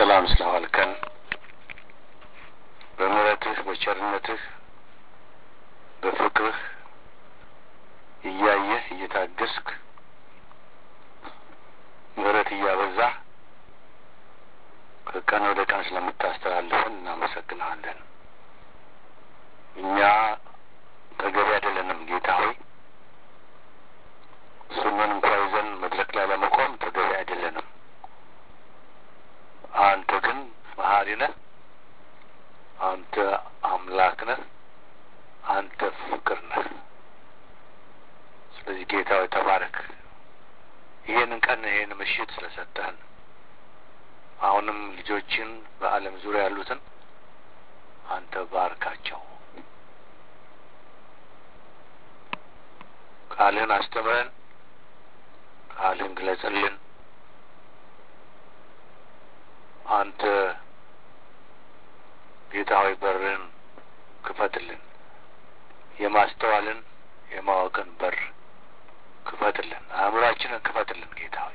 በሰላም ስለዋልከን በምሕረትህ በቸርነትህ በፍቅርህ እያየህ እየታገስክ ምሕረት እያበዛህ ከቀን ወደ ቀን ስለምታስተላልፈን እናመሰግንሃለን። እኛ ተገቢ አይደለንም ጌታ ሆይ ስምን እንኳ ይዘን መድረክ ላይ ለመቆም ተገቢ አይደለንም። አንተ ግን መሀሪ ነህ። አንተ አምላክ ነህ። አንተ ፍቅር ነህ። ስለዚህ ጌታ ሆይ ተባረክ። ይሄንን ቀን ይሄን ምሽት ስለሰጠህን አሁንም ልጆችን በዓለም ዙሪያ ያሉትን አንተ ባርካቸው። ቃልህን አስተምረን፣ ቃልህን ግለጽልን። አንተ ጌታ ሆይ በርን ክፈትልን። የማስተዋልን የማወቅን በር ክፈትልን። አእምሯችንን ክፈትልን ጌታ ሆይ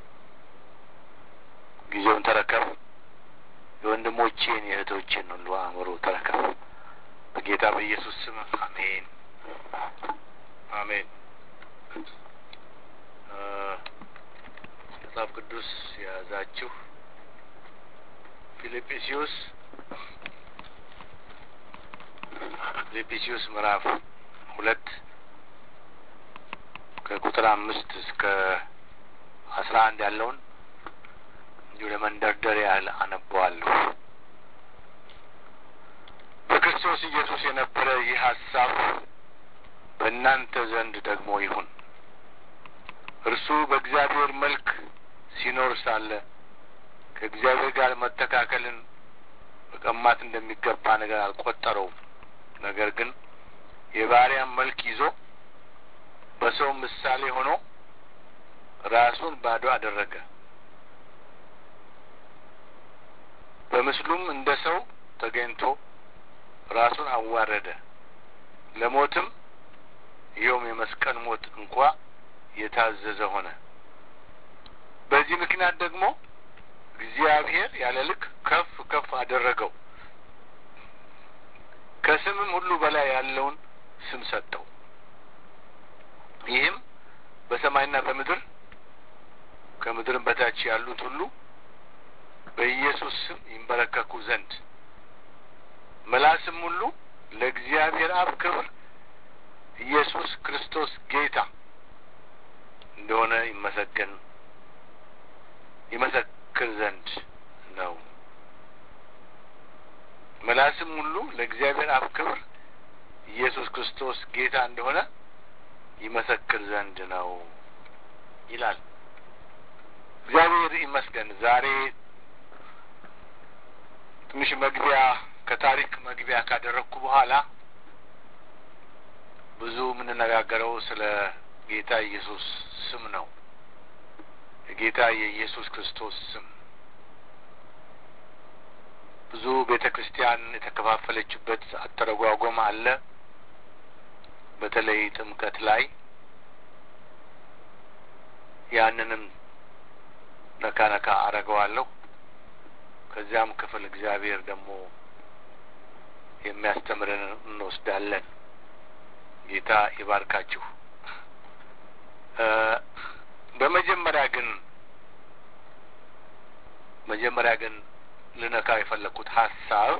ጊዜውን ተረከብ። የወንድሞቼን የእህቶቼን ሁሉ አእምሮ ተረከብ። በጌታ በኢየሱስ ስም አሜን፣ አሜን። መጽሐፍ ቅዱስ የያዛችሁ ፊልጵስዩስ ፊልጵስዩስ ምዕራፍ ሁለት ከቁጥር አምስት እስከ አስራ አንድ ያለውን እንዲሁ ለመንደርደሪያ ያህል አነበዋለሁ። በክርስቶስ ኢየሱስ የነበረ ይህ ሀሳብ በእናንተ ዘንድ ደግሞ ይሁን። እርሱ በእግዚአብሔር መልክ ሲኖር ሳለ ከእግዚአብሔር ጋር መተካከልን መቀማት እንደሚገባ ነገር አልቆጠረውም። ነገር ግን የባሪያን መልክ ይዞ በሰው ምሳሌ ሆኖ ራሱን ባዶ አደረገ። በምስሉም እንደ ሰው ተገኝቶ ራሱን አዋረደ፣ ለሞትም ይኸውም የመስቀል ሞት እንኳ የታዘዘ ሆነ። በዚህ ምክንያት ደግሞ እግዚአብሔር ያለ ልክ ከፍ ከፍ አደረገው፣ ከስምም ሁሉ በላይ ያለውን ስም ሰጠው። ይህም በሰማይና በምድር ከምድርም በታች ያሉት ሁሉ በኢየሱስ ስም ይንበረከኩ ዘንድ መላስም ሁሉ ለእግዚአብሔር አብ ክብር ኢየሱስ ክርስቶስ ጌታ እንደሆነ ይመሰገን ይመሰክር ዘንድ ነው። መላስም ሁሉ ለእግዚአብሔር አብ ክብር ኢየሱስ ክርስቶስ ጌታ እንደሆነ ይመሰክር ዘንድ ነው ይላል። እግዚአብሔር ይመስገን። ዛሬ ትንሽ መግቢያ ከታሪክ መግቢያ ካደረግኩ በኋላ ብዙ የምንነጋገረው ስለ ጌታ ኢየሱስ ስም ነው። የጌታ የኢየሱስ ክርስቶስ ስም ብዙ ቤተ ክርስቲያን የተከፋፈለችበት አተረጓጎም አለ። በተለይ ጥምቀት ላይ ያንንም ነካ ነካ አረገዋለሁ። ከዚያም ክፍል እግዚአብሔር ደግሞ የሚያስተምረን እንወስዳለን። ጌታ ይባርካችሁ። በመጀመሪያ ግን መጀመሪያ ግን ልነካ የፈለግኩት ሀሳብ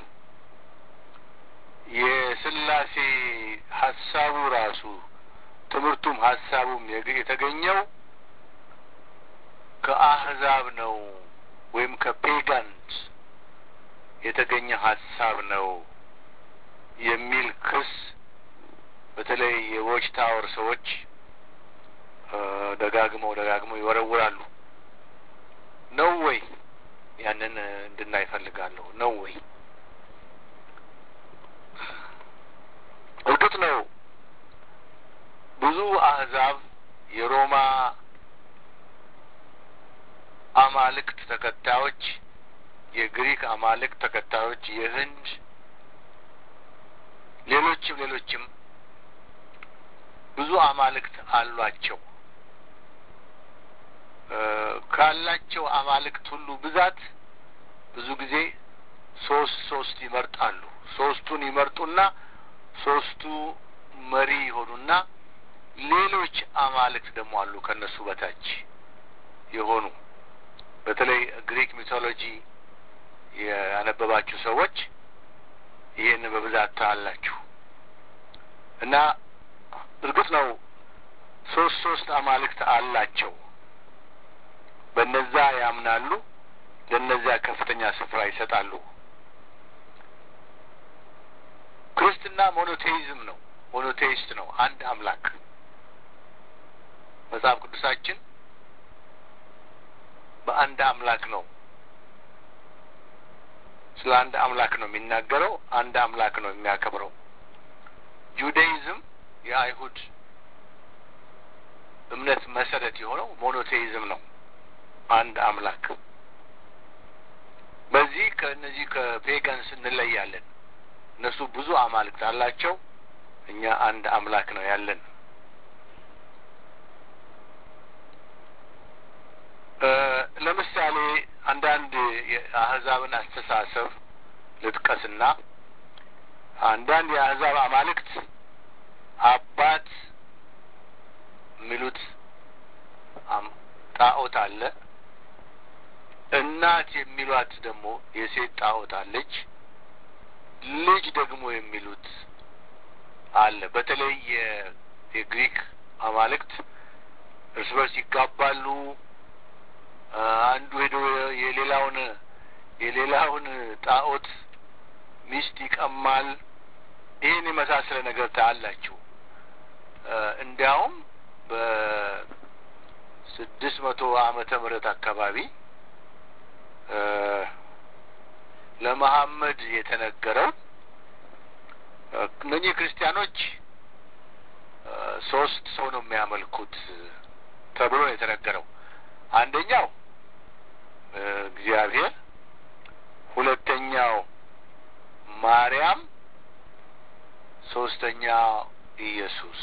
የስላሴ ሀሳቡ ራሱ ትምህርቱም ሀሳቡም የተገኘው ከአህዛብ ነው ወይም ከፔጋንስ የተገኘ ሀሳብ ነው የሚል ክስ በተለይ የዎች ታወር ሰዎች ደጋግመው ደጋግመው ይወረውራሉ። ነው ወይ? ያንን እንድናይ እፈልጋለሁ። ነው ወይ? እርግጥ ነው ብዙ አህዛብ የሮማ አማልክት ተከታዮች፣ የግሪክ አማልክት ተከታዮች፣ የህንድ ሌሎችም ሌሎችም ብዙ አማልክት አሏቸው። ካላቸው አማልክት ሁሉ ብዛት ብዙ ጊዜ ሶስት ሶስት ይመርጣሉ። ሶስቱን ይመርጡና ሶስቱ መሪ ይሆኑና ሌሎች አማልክት ደግሞ አሉ ከእነሱ በታች የሆኑ በተለይ ግሪክ ሚቶሎጂ ያነበባችሁ ሰዎች ይህን በብዛት ታያላችሁ። እና እርግጥ ነው ሶስት ሶስት አማልክት አላቸው። በነዛ ያምናሉ፣ ለነዚያ ከፍተኛ ስፍራ ይሰጣሉ። ክርስትና ሞኖቴይዝም ነው፣ ሞኖቴይስት ነው፣ አንድ አምላክ። መጽሐፍ ቅዱሳችን በአንድ አምላክ ነው ስለ አንድ አምላክ ነው የሚናገረው። አንድ አምላክ ነው የሚያከብረው። ጁዳይዝም የአይሁድ እምነት መሰረት የሆነው ሞኖቴይዝም ነው፣ አንድ አምላክ። በዚህ ከእነዚህ ከፔጋንስ እንለያለን። እነሱ ብዙ አማልክት አላቸው፣ እኛ አንድ አምላክ ነው ያለን። ለምሳሌ አንዳንድ የአህዛብን አስተሳሰብ ልጥቀስና አንዳንድ የአህዛብ አማልክት አባት የሚሉት ጣዖት አለ። እናት የሚሏት ደግሞ የሴት ጣዖት አለች። ልጅ ደግሞ የሚሉት አለ። በተለይ የግሪክ አማልክት እርስ በርስ ይጋባሉ። አንዱ ሄዶ የሌላውን የሌላውን ጣዖት ሚስት ይቀማል። ይህን የመሳሰለ ነገር ታያላችሁ። እንዲያውም በስድስት መቶ ዓመተ ምህረት አካባቢ ለመሐመድ የተነገረው እነኚህ ክርስቲያኖች ሶስት ሰው ነው የሚያመልኩት ተብሎ ነው የተነገረው። አንደኛው እግዚአብሔር፣ ሁለተኛው ማርያም፣ ሶስተኛው ኢየሱስ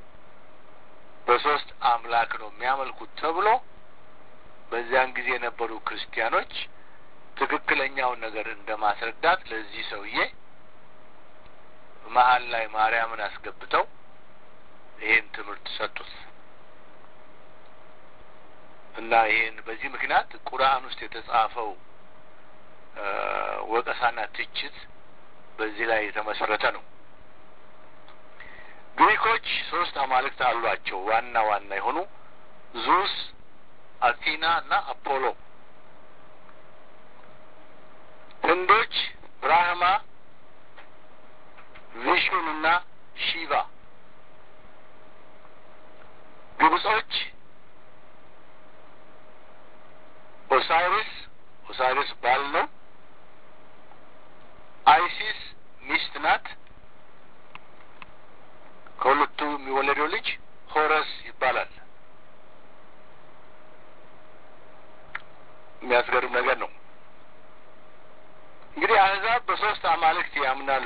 በሶስት አምላክ ነው የሚያመልኩት ተብሎ በዚያን ጊዜ የነበሩ ክርስቲያኖች ትክክለኛውን ነገር እንደ ማስረዳት ለዚህ ሰውዬ መሀል ላይ ማርያምን አስገብተው ይሄን ትምህርት ሰጡት እና ይሄን በዚህ ምክንያት ቁርአን ውስጥ የተጻፈው ወቀሳና ትችት በዚህ ላይ የተመሰረተ ነው። ግሪኮች ሶስት አማልክት አሏቸው። ዋና ዋና የሆኑ ዙስ፣ አቲና እና አፖሎ። ህንዶች ብራህማ፣ ቪሹን እና ሺቫ። ግብጾች ኦሳይሪስ ኦሳይሪስ ባል ነው። አይሲስ ሚስት ናት። ከሁለቱ የሚወለደው ልጅ ሆረስ ይባላል። የሚያስገርም ነገር ነው። እንግዲህ አህዛብ በሶስት አማልክት ያምናሉ።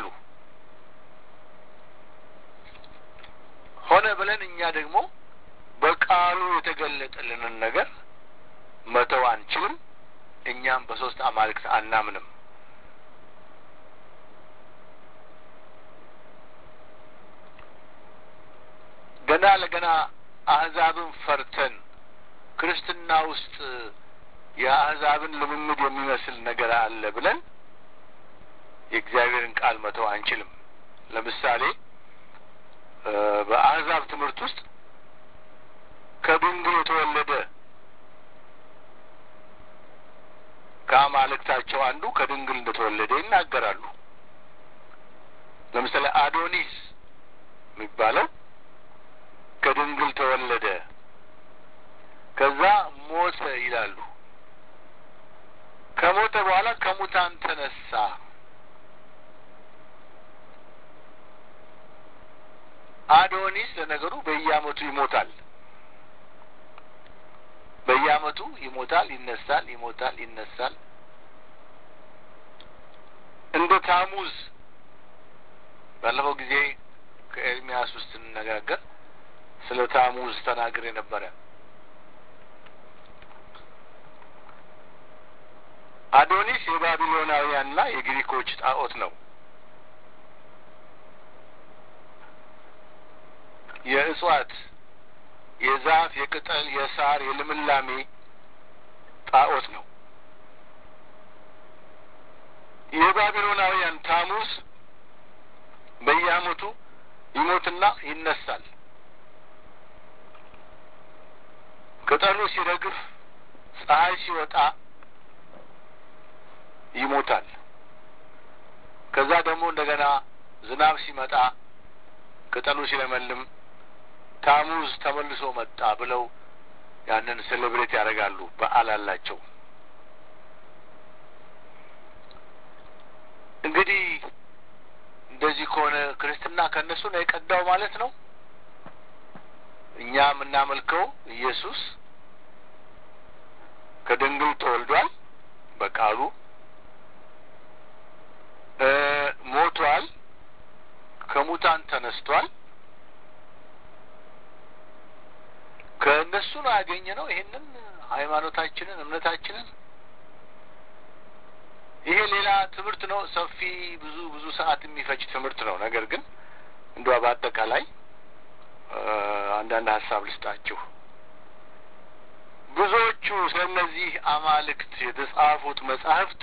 ሆነ ብለን እኛ ደግሞ በቃሉ የተገለጠልንን ነገር መተው አንችልም። እኛም በሶስት አማልክት አናምንም። ገና ለገና አህዛብን ፈርተን ክርስትና ውስጥ የአህዛብን ልምምድ የሚመስል ነገር አለ ብለን የእግዚአብሔርን ቃል መተው አንችልም። ለምሳሌ በአህዛብ ትምህርት ውስጥ ከድንግል የተወለደ ከአማልክታቸው አንዱ ከድንግል እንደተወለደ ይናገራሉ። ለምሳሌ አዶኒስ የሚባለው ከድንግል ተወለደ፣ ከዛ ሞተ ይላሉ። ከሞተ በኋላ ከሙታን ተነሳ። አዶኒስ ለነገሩ በየዓመቱ ይሞታል። በየዓመቱ ይሞታል፣ ይነሳል፣ ይሞታል፣ ይነሳል። እንደ ታሙዝ ባለፈው ጊዜ ከኤርሚያስ ውስጥ ስንነጋገር ስለ ታሙዝ ተናግሬ ነበረ። አዶኒስ የባቢሎናውያንና የግሪኮች ጣዖት ነው። የእጽዋት፣ የዛፍ፣ የቅጠል፣ የሳር፣ የልምላሜ ጣዖት ነው። የባቢሎናውያን ታሙስ በየዓመቱ ይሞትና ይነሳል። ቅጠሉ ሲረግፍ፣ ፀሐይ ሲወጣ ይሞታል። ከዛ ደግሞ እንደገና ዝናብ ሲመጣ ቅጠሉ ሲለመልም ታሙዝ ተመልሶ መጣ ብለው ያንን ሴሌብሬት ያደርጋሉ። በዓል አላቸው። እንግዲህ እንደዚህ ከሆነ ክርስትና ከእነሱ ነው የቀዳው ማለት ነው። እኛ የምናመልከው ኢየሱስ ከድንግል ተወልዷል፣ በቃሉ ሞቷል፣ ከሙታን ተነስቷል። ከእነሱ ነው ያገኘ ነው ይሄንን ሃይማኖታችንን እምነታችንን። ይሄ ሌላ ትምህርት ነው፣ ሰፊ ብዙ ብዙ ሰዓት የሚፈጅ ትምህርት ነው። ነገር ግን እንዷ በአጠቃላይ አንዳንድ ሀሳብ ልስጣችሁ። ብዙዎቹ ስለነዚህ አማልክት የተጻፉት መጻሕፍት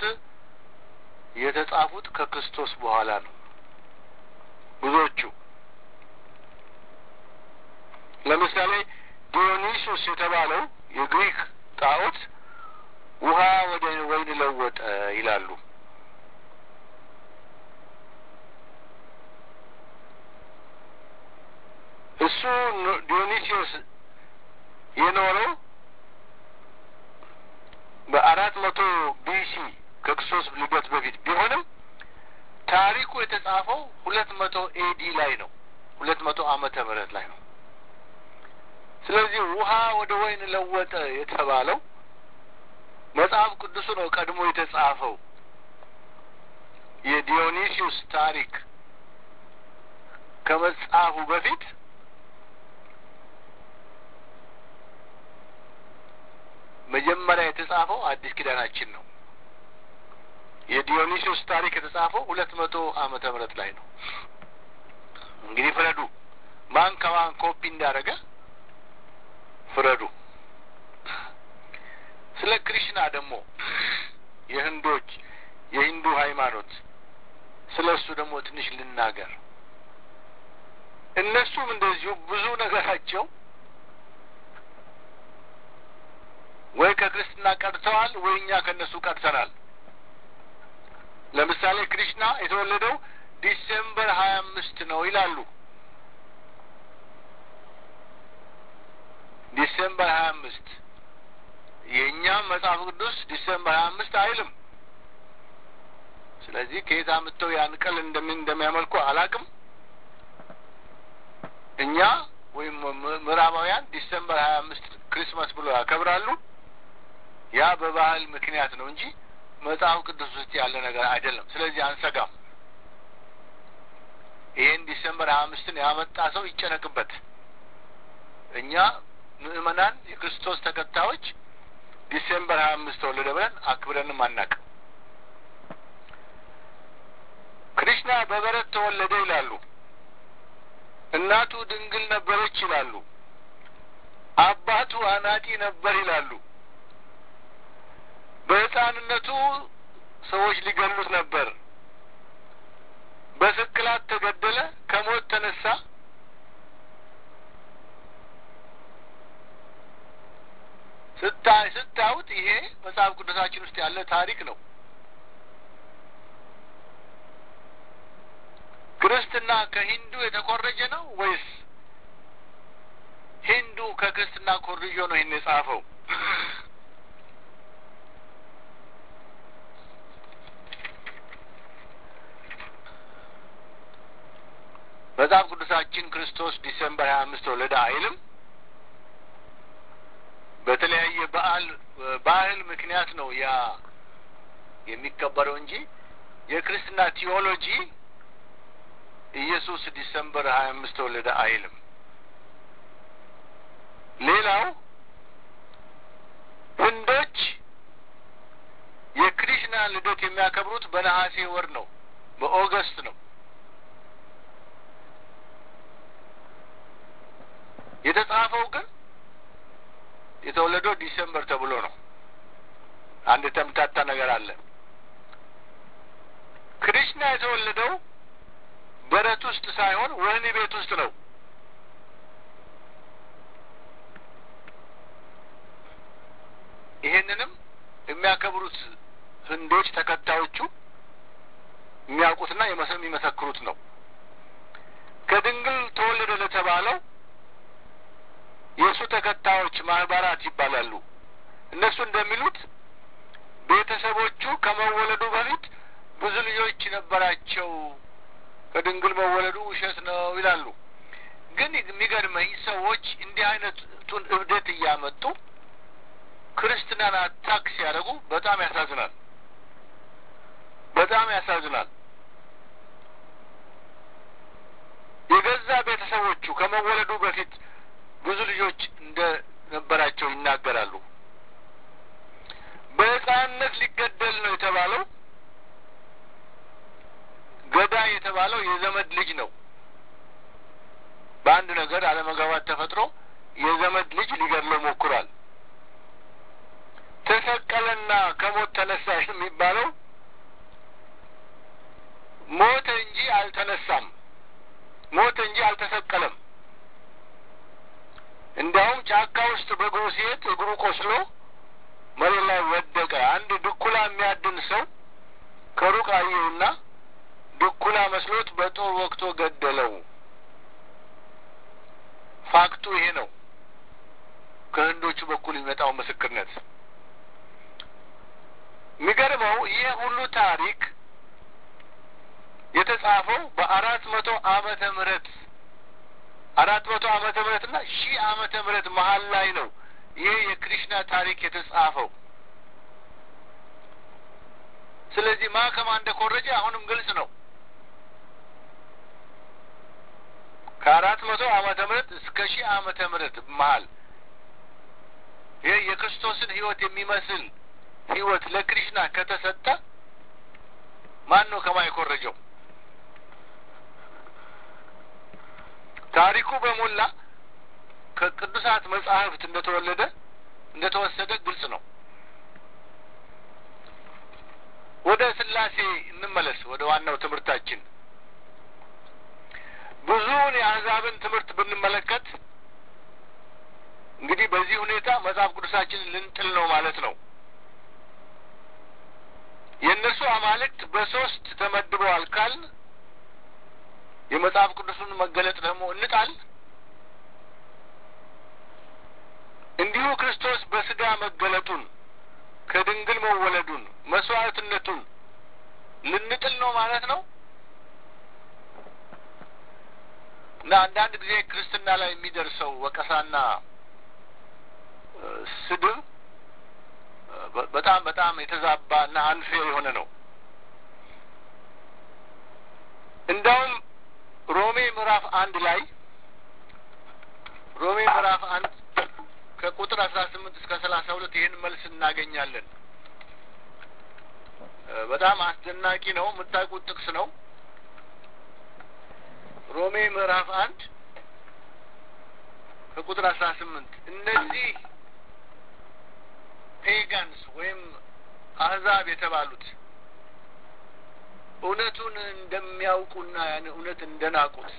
የተጻፉት ከክርስቶስ በኋላ ነው። ብዙዎቹ ለምሳሌ ዲዮኒሶስ የተባለው የግሪክ ጣዖት ውሃ ወደ ወይን ለወጠ ይላሉ። እሱ ዲዮኒሲዮስ የኖረው በአራት መቶ ቢሲ ከክርስቶስ ልደት በፊት ቢሆንም ታሪኩ የተጻፈው ሁለት መቶ ኤዲ ላይ ነው። ሁለት መቶ ዓመተ ምህረት ላይ ነው። ስለዚህ ውሃ ወደ ወይን ለወጠ የተባለው መጽሐፍ ቅዱሱ ነው ቀድሞ የተጻፈው። የዲዮኒሲዩስ ታሪክ ከመጻፉ በፊት መጀመሪያ የተጻፈው አዲስ ኪዳናችን ነው። የዲዮኒሲዮስ ታሪክ የተጻፈው ሁለት መቶ ዓመተ ምህረት ላይ ነው። እንግዲህ ፍረዱ፣ ማን ከማን ኮፒ እንዳደረገ ፍረዱ። ስለ ክሪሽና ደግሞ የህንዶች የሂንዱ ሃይማኖት ስለ እሱ ደግሞ ትንሽ ልናገር። እነሱም እንደዚሁ ብዙ ነገራቸው ወይ ከክርስትና ቀድተዋል ወይ እኛ ከእነሱ ቀድተናል። ለምሳሌ ክሪሽና የተወለደው ዲሴምበር ሀያ አምስት ነው ይላሉ። ዲሴምበር ሀያ አምስት የእኛም መጽሐፍ ቅዱስ ዲሴምበር ሀያ አምስት አይልም። ስለዚህ ከየት አምጥተው ያን ቀን እንደምን እንደሚያመልኩ አላቅም። እኛ ወይም ምዕራባውያን ዲሴምበር ሀያ አምስት ክሪስማስ ብሎ ያከብራሉ። ያ በባህል ምክንያት ነው እንጂ መጽሐፍ ቅዱስ ውስጥ ያለ ነገር አይደለም። ስለዚህ አንሰጋም። ይህን ዲሴምበር ሀያ አምስትን ያመጣ ሰው ይጨነቅበት። እኛ ምእመናን የክርስቶስ ተከታዮች ዲሴምበር ሀያ አምስት ተወለደ ብለን አክብረንም አናቅም። ክሪሽና በበረት ተወለደ ይላሉ። እናቱ ድንግል ነበረች ይላሉ። አባቱ አናጢ ነበር ይላሉ። በሕፃንነቱ ሰዎች ሊገሉት ነበር። በስቅላት ተገደለ፣ ከሞት ተነሳ። ስታይ ስታዩት ይሄ መጽሐፍ ቅዱሳችን ውስጥ ያለ ታሪክ ነው። ክርስትና ከሂንዱ የተኮረጀ ነው ወይስ ሂንዱ ከክርስትና ኮርጆ ነው ይህን የጻፈው? መጽሐፍ ቅዱሳችን ክርስቶስ ዲሴምበር ሀያ አምስት ተወለደ አይልም። በተለያየ በዓል ባህል ምክንያት ነው ያ የሚከበረው እንጂ የክርስትና ቲዎሎጂ ኢየሱስ ዲሰምበር ሀያ አምስት ተወለደ አይልም። ሌላው ህንዶች የክሪሽና የክርስትናን ልደት የሚያከብሩት በነሐሴ ወር ነው፣ በኦገስት ነው። የተጻፈው ግን የተወለደው ዲሴምበር ተብሎ ነው። አንድ የተምታታ ነገር አለ። ክሪሽና የተወለደው በረት ውስጥ ሳይሆን ወህኒ ቤት ውስጥ ነው። ይሄንንም የሚያከብሩት ህንዶች ተከታዮቹ የሚያውቁትና የሚመሰክሩት ነው። ከድንግል ተወለደ ለተባለው የእሱ ተከታዮች ማህበራት ይባላሉ። እነሱ እንደሚሉት ቤተሰቦቹ ከመወለዱ በፊት ብዙ ልጆች ነበራቸው፣ ከድንግል መወለዱ ውሸት ነው ይላሉ። ግን የሚገርመኝ ሰዎች እንዲህ አይነቱን እብደት እያመጡ ክርስትናን አታክ ሲያደርጉ በጣም ያሳዝናል። በጣም ያሳዝናል። የገዛ ቤተሰቦቹ ከመወለዱ በፊት ብዙ ልጆች እንደ ነበራቸው ይናገራሉ። በሕፃንነት ሊገደል ነው የተባለው ገዳይ የተባለው የዘመድ ልጅ ነው። በአንድ ነገር አለመግባባት ተፈጥሮ የዘመድ ልጅ ሊገድለው ሞክሯል። ተሰቀለና ከሞት ተነሳ የሚባለው ሞተ እንጂ አልተነሳም። ሞተ እንጂ አልተሰቀለም። እንዲያውም ጫካ ውስጥ በእግሩ ሲሄድ እግሩ ቆስሎ መሬት ላይ ወደቀ። አንድ ድኩላ የሚያድን ሰው ከሩቅ አየውና ድኩላ መስሎት በጦር ወቅቶ ገደለው። ፋክቱ ይሄ ነው። ከህንዶቹ በኩል የሚመጣው ምስክርነት የሚገርመው ይህ ሁሉ ታሪክ የተጻፈው በአራት መቶ ዓመተ ምህረት አራት መቶ ዓመተ ምህረት እና ሺህ ዓመተ ምህረት መሀል ላይ ነው ይሄ የክሪሽና ታሪክ የተጻፈው። ስለዚህ ማ ከማ እንደኮረጀ አሁንም ግልጽ ነው። ከአራት መቶ ዓመተ ምህረት እስከ ሺህ ዓመተ ምህረት መሀል ይህ የክርስቶስን ህይወት የሚመስል ህይወት ለክሪሽና ከተሰጠ ማን ነው ከማ የኮረጀው? ታሪኩ በሞላ ከቅዱሳት መጻሕፍት እንደተወለደ እንደተወሰደ ግልጽ ነው። ወደ ስላሴ እንመለስ። ወደ ዋናው ትምህርታችን ብዙውን የአሕዛብን ትምህርት ብንመለከት እንግዲህ በዚህ ሁኔታ መጽሐፍ ቅዱሳችንን ልንጥል ነው ማለት ነው። የእነርሱ አማልክት በሶስት ተመድበዋል ካልን የመጽሐፍ ቅዱሱን መገለጥ ደግሞ እንጣል። እንዲሁ ክርስቶስ በስጋ መገለጡን ከድንግል መወለዱን መስዋዕትነቱን ልንጥል ነው ማለት ነው እና አንዳንድ ጊዜ ክርስትና ላይ የሚደርሰው ወቀሳና ስድብ በጣም በጣም የተዛባ እና አንፌር የሆነ ነው። እንዳውም ሮሜ ምዕራፍ አንድ ላይ ሮሜ ምዕራፍ አንድ ከቁጥር አስራ ስምንት እስከ ሰላሳ ሁለት ይህን መልስ እናገኛለን። በጣም አስደናቂ ነው። የምታውቁት ጥቅስ ነው። ሮሜ ምዕራፍ አንድ ከቁጥር አስራ ስምንት እነዚህ ፔጋንስ ወይም አህዛብ የተባሉት እውነቱን እንደሚያውቁና ያን እውነት እንደናቁት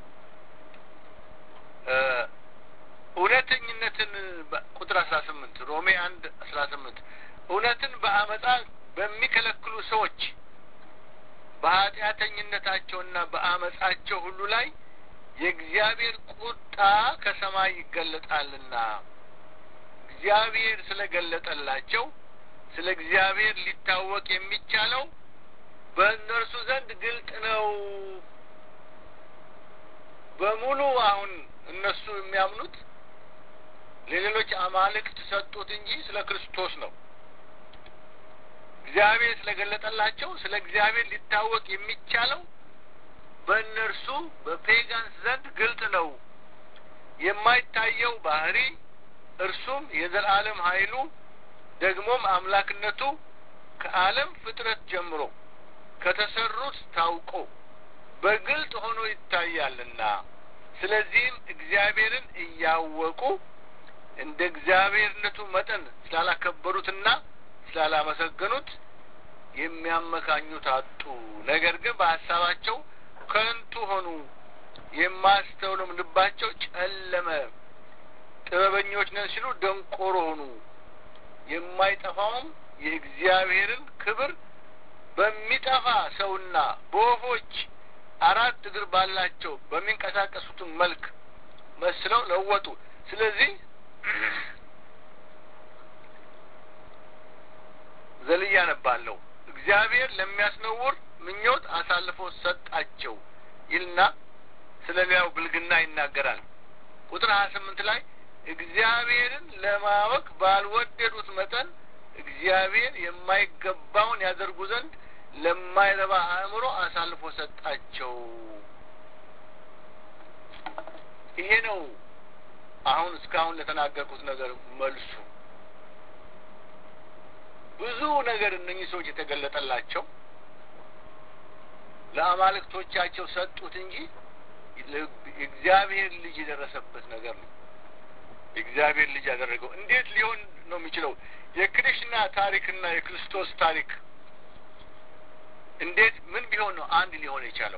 እውነተኝነትን ቁጥር አስራ ስምንት ሮሜ አንድ አስራ ስምንት እውነትን በአመፃ በሚከለክሉ ሰዎች በኃጢአተኝነታቸውና በአመፃቸው ሁሉ ላይ የእግዚአብሔር ቁጣ ከሰማይ ይገለጣልና እግዚአብሔር ስለገለጠላቸው ስለ እግዚአብሔር ሊታወቅ የሚቻለው በእነርሱ ዘንድ ግልጥ ነው። በሙሉ አሁን እነሱ የሚያምኑት ለሌሎች አማልክት ሰጡት እንጂ ስለ ክርስቶስ ነው። እግዚአብሔር ስለገለጠላቸው ስለ እግዚአብሔር ሊታወቅ የሚቻለው በእነርሱ በፔጋንስ ዘንድ ግልጥ ነው። የማይታየው ባህሪ እርሱም የዘላለም ኃይሉ ደግሞም አምላክነቱ ከዓለም ፍጥረት ጀምሮ ከተሰሩት ታውቆ በግልጥ ሆኖ ይታያልና ስለዚህም እግዚአብሔርን እያወቁ እንደ እግዚአብሔርነቱ መጠን ስላላከበሩትና ስላላመሰገኑት የሚያመካኙት አጡ። ነገር ግን በሀሳባቸው ከንቱ ሆኑ፣ የማስተውሉም ልባቸው ጨለመ። ጥበበኞች ነን ሲሉ ደንቆሮ ሆኑ። የማይጠፋውም የእግዚአብሔርን ክብር በሚጠፋ ሰውና በወፎች አራት እግር ባላቸው በሚንቀሳቀሱትን መልክ መስለው ለወጡ። ስለዚህ ዘልያ ነባለሁ እግዚአብሔር ለሚያስነውር ምኞት አሳልፎ ሰጣቸው ይልና ስለ ሌላው ብልግና ይናገራል። ቁጥር ሀያ ስምንት ላይ እግዚአብሔርን ለማወቅ ባልወደዱት መጠን እግዚአብሔር የማይገባውን ያደርጉ ዘንድ ለማይረባ አእምሮ አሳልፎ ሰጣቸው። ይሄ ነው አሁን እስካሁን ለተናገርኩት ነገር መልሱ። ብዙ ነገር እነኚህ ሰዎች የተገለጠላቸው ለአማልክቶቻቸው ሰጡት እንጂ የእግዚአብሔር ልጅ የደረሰበት ነገር ነው። የእግዚአብሔር ልጅ ያደረገው እንዴት ሊሆን ነው የሚችለው? የክርሽና ታሪክና የክርስቶስ ታሪክ እንዴት ምን ቢሆን ነው አንድ ሊሆን የቻለው?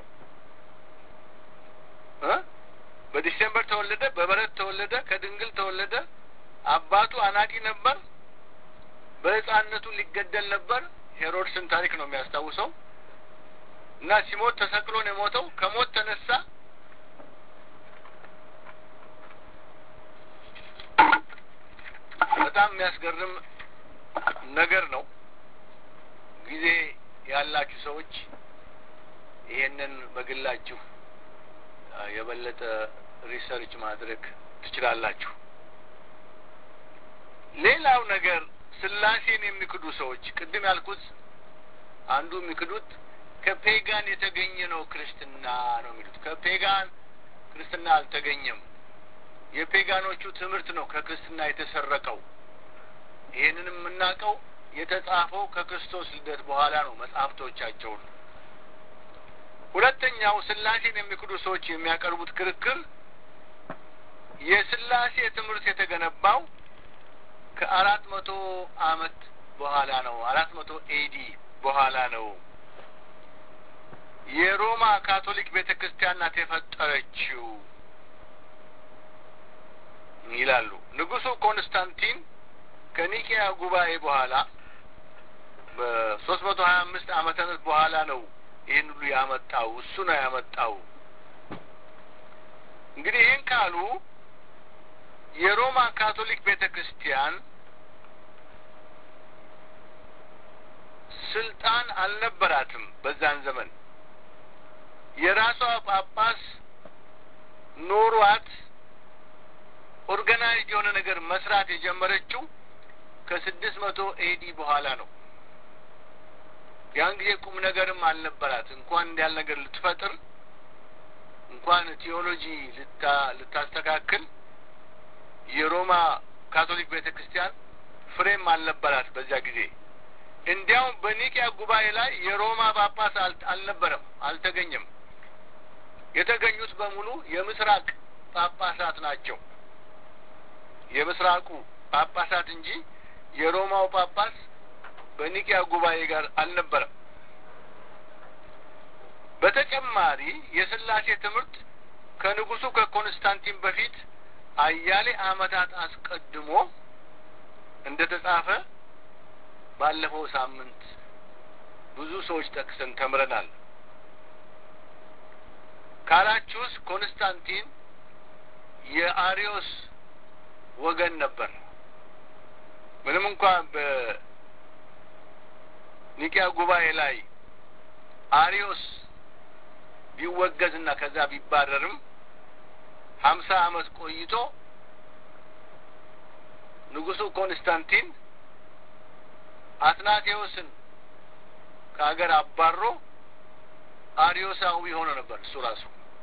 በዲሴምበር ተወለደ፣ በበረት ተወለደ፣ ከድንግል ተወለደ። አባቱ አናጢ ነበር። በሕፃንነቱ ሊገደል ነበር። ሄሮድስን ታሪክ ነው የሚያስታውሰው እና ሲሞት ተሰቅሎ ነው የሞተው። ከሞት ተነሳ። በጣም የሚያስገርም ነገር ነው። ጊዜ ያላችሁ ሰዎች ይሄንን በግላችሁ የበለጠ ሪሰርች ማድረግ ትችላላችሁ። ሌላው ነገር ስላሴን የሚክዱ ሰዎች ቅድም ያልኩት አንዱ የሚክዱት ከፔጋን የተገኘ ነው ክርስትና ነው የሚሉት። ከፔጋን ክርስትና አልተገኘም። የፔጋኖቹ ትምህርት ነው ከክርስትና የተሰረቀው። ይህንን የምናውቀው የተጻፈው ከክርስቶስ ልደት በኋላ ነው መጽሐፍቶቻቸውን። ሁለተኛው ስላሴን የሚክዱ ሰዎች የሚያቀርቡት ክርክር የስላሴ ትምህርት የተገነባው ከአራት መቶ አመት በኋላ ነው። አራት መቶ ኤዲ በኋላ ነው። የሮማ ካቶሊክ ቤተ ክርስቲያን ናት የፈጠረችው ይላሉ። ንጉሱ ኮንስታንቲን ከኒቂያ ጉባኤ በኋላ በሶስት መቶ ሀያ አምስት ዓመተ ምህረት በኋላ ነው ይህን ሁሉ ያመጣው። እሱ ነው ያመጣው። እንግዲህ ይህን ካሉ የሮማ ካቶሊክ ቤተ ክርስቲያን ስልጣን አልነበራትም። በዛን ዘመን የራሷ ጳጳስ ኖሯት ኦርጋናይዝድ የሆነ ነገር መስራት የጀመረችው ከስድስት መቶ ኤዲ በኋላ ነው። ያን ጊዜ ቁም ነገርም አልነበራት። እንኳን እንዲያል ነገር ልትፈጥር እንኳን ቴዎሎጂ ልታስተካክል የሮማ ካቶሊክ ቤተ ክርስቲያን ፍሬም አልነበራት በዚያ ጊዜ። እንዲያውም በኒቂያ ጉባኤ ላይ የሮማ ጳጳስ አልነበረም፣ አልተገኘም። የተገኙት በሙሉ የምስራቅ ጳጳሳት ናቸው። የምስራቁ ጳጳሳት እንጂ የሮማው ጳጳስ በኒቂያ ጉባኤ ጋር አልነበረም። በተጨማሪ የስላሴ ትምህርት ከንጉሱ ከኮንስታንቲን በፊት አያሌ ዓመታት አስቀድሞ እንደ ተጻፈ ባለፈው ሳምንት ብዙ ሰዎች ጠቅሰን ተምረናል። ካላችሁስ ኮንስታንቲን የአሪዮስ ወገን ነበር። ምንም እንኳን በኒቂያ ጉባኤ ላይ አሪዮስ ቢወገዝና ከዛ ቢባረርም ሀምሳ ዓመት ቆይቶ ንጉሱ ኮንስታንቲን አትናቴዎስን ከሀገር አባሮ አሪዮሳዊ ሆኖ ነበር እሱ ራሱ።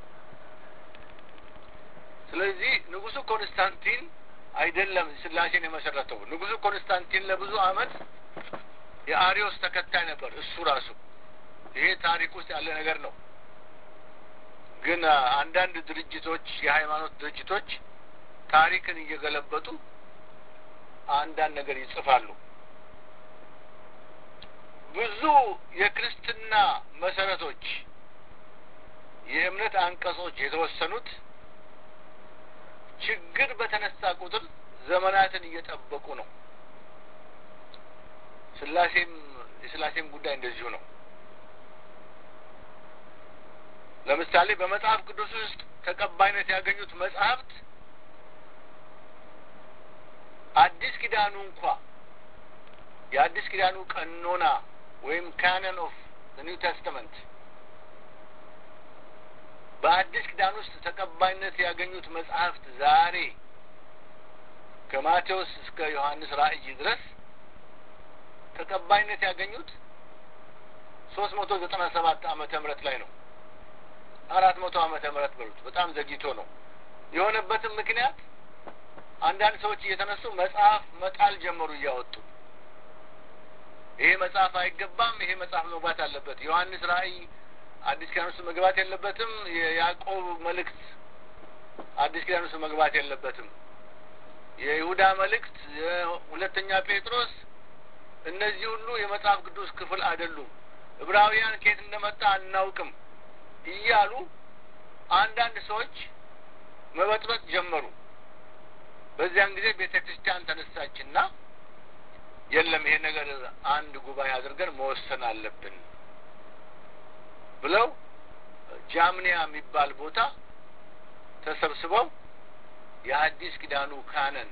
ስለዚህ ንጉሱ ኮንስታንቲን አይደለም ስላሴን የመሰረተው። ንጉሱ ኮንስታንቲን ለብዙ አመት የአሪዮስ ተከታይ ነበር እሱ ራሱ። ይሄ ታሪክ ውስጥ ያለ ነገር ነው። ግን አንዳንድ ድርጅቶች፣ የሃይማኖት ድርጅቶች ታሪክን እየገለበጡ አንዳንድ ነገር ይጽፋሉ። ብዙ የክርስትና መሰረቶች፣ የእምነት አንቀጾች የተወሰኑት ችግር በተነሳ ቁጥር ዘመናትን እየጠበቁ ነው። ስላሴም የስላሴም ጉዳይ እንደዚሁ ነው። ለምሳሌ በመጽሐፍ ቅዱስ ውስጥ ተቀባይነት ያገኙት መጽሐፍት አዲስ ኪዳኑ እንኳ የአዲስ ኪዳኑ ቀኖና ወይም ካነን ኦፍ ኒው ቴስተመንት በአዲስ ኪዳን ውስጥ ተቀባይነት ያገኙት መጽሐፍት ዛሬ ከማቴዎስ እስከ ዮሐንስ ራእይ ድረስ ተቀባይነት ያገኙት ሶስት መቶ ዘጠና ሰባት ዓመተ ምህረት ላይ ነው። አራት መቶ ዓመተ ምህረት በሉት በጣም ዘግይቶ ነው። የሆነበትም ምክንያት አንዳንድ ሰዎች እየተነሱ መጽሐፍ መጣል ጀመሩ እያወጡ ይሄ መጽሐፍ አይገባም፣ ይሄ መጽሐፍ መግባት አለበት፣ ዮሐንስ ራእይ አዲስ ኪዳን ውስጥ መግባት የለበትም፣ የያዕቆብ መልእክት አዲስ ኪዳን ውስጥ መግባት የለበትም፣ የይሁዳ መልእክት፣ የሁለተኛ ጴጥሮስ እነዚህ ሁሉ የመጽሐፍ ቅዱስ ክፍል አይደሉም፣ ዕብራውያን ከየት እንደመጣ አናውቅም እያሉ አንዳንድ ሰዎች መበጥበጥ ጀመሩ። በዚያን ጊዜ ቤተ ክርስቲያን ተነሳችና የለም ይሄ ነገር አንድ ጉባኤ አድርገን መወሰን አለብን ብለው ጃምኒያ የሚባል ቦታ ተሰብስበው የአዲስ ኪዳኑ ካነን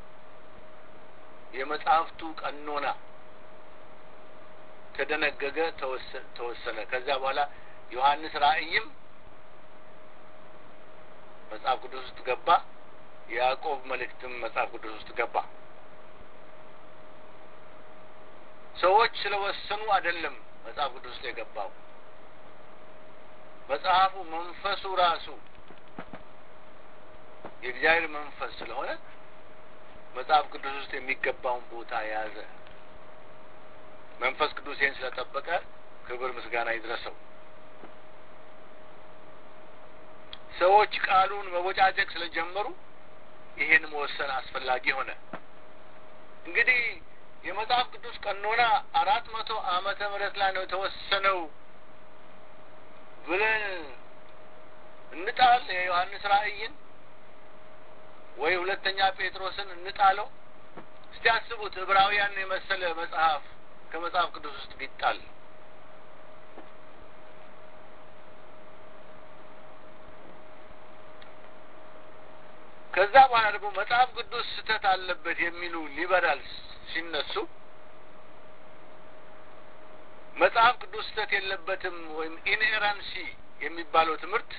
የመጽሐፍቱ ቀኖና ተደነገገ፣ ተወሰነ። ከዚያ በኋላ ዮሐንስ ራእይም መጽሐፍ ቅዱስ ውስጥ ገባ። የያዕቆብ መልእክትም መጽሐፍ ቅዱስ ውስጥ ገባ። ሰዎች ስለወሰኑ አይደለም መጽሐፍ ቅዱስ ውስጥ የገባው። መጽሐፉ መንፈሱ ራሱ የእግዚአብሔር መንፈስ ስለሆነ መጽሐፍ ቅዱስ ውስጥ የሚገባውን ቦታ የያዘ መንፈስ ቅዱስ ይህን ስለጠበቀ ክብር ምስጋና ይድረሰው። ሰዎች ቃሉን መቦጫጨቅ ስለጀመሩ ይሄን መወሰን አስፈላጊ ሆነ። እንግዲህ የመጽሐፍ ቅዱስ ቀኖና አራት መቶ ዓመተ ምህረት ላይ ነው የተወሰነው ብለን እንጣል የዮሐንስ ራእይን ወይ ሁለተኛ ጴጥሮስን እንጣለው? እስቲ አስቡት። ዕብራውያን የመሰለ መጽሐፍ ከመጽሐፍ ቅዱስ ውስጥ ቢጣል ከዛ በኋላ ደግሞ መጽሐፍ ቅዱስ ስህተት አለበት የሚሉ ሊበራልስ ሲነሱ መጽሐፍ ቅዱስ ስህተት የለበትም ወይም ኢንሄራንሲ የሚባለው ትምህርት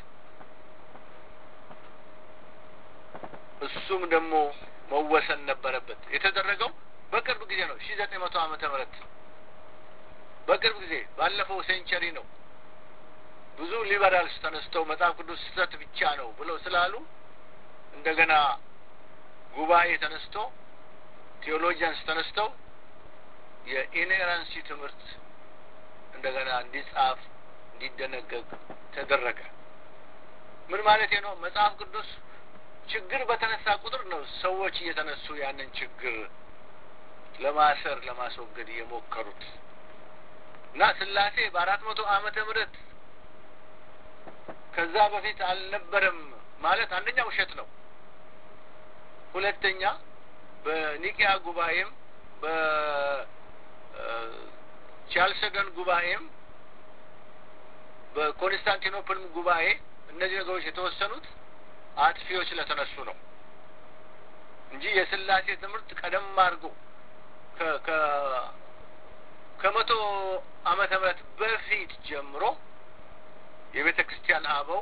እሱም ደግሞ መወሰን ነበረበት። የተደረገው በቅርብ ጊዜ ነው። ሺ ዘጠኝ መቶ ዓመተ ምህረት በቅርብ ጊዜ ባለፈው ሴንቸሪ ነው። ብዙ ሊበራልስ ተነስተው መጽሐፍ ቅዱስ ስህተት ብቻ ነው ብለው ስላሉ እንደገና ጉባኤ ተነስቶ ቴዎሎጂያንስ ተነስተው የኢንሄራንሲ ትምህርት እንደገና እንዲጻፍ እንዲደነገግ ተደረገ። ምን ማለት ነው? መጽሐፍ ቅዱስ ችግር በተነሳ ቁጥር ነው ሰዎች እየተነሱ ያንን ችግር ለማሰር ለማስወገድ የሞከሩት እና ስላሴ በአራት መቶ ዓመተ ምህረት ከዛ በፊት አልነበረም ማለት አንደኛ ውሸት ነው። ሁለተኛ በኒቂያ ጉባኤም በቻልሰገን ጉባኤም በኮንስታንቲኖፕልም ጉባኤ እነዚህ ነገሮች የተወሰኑት አጥፊዎች ስለተነሱ ነው እንጂ የስላሴ ትምህርት ቀደም አድርጎ ከመቶ ዓመተ ምህረት በፊት ጀምሮ የቤተ ክርስቲያን አበው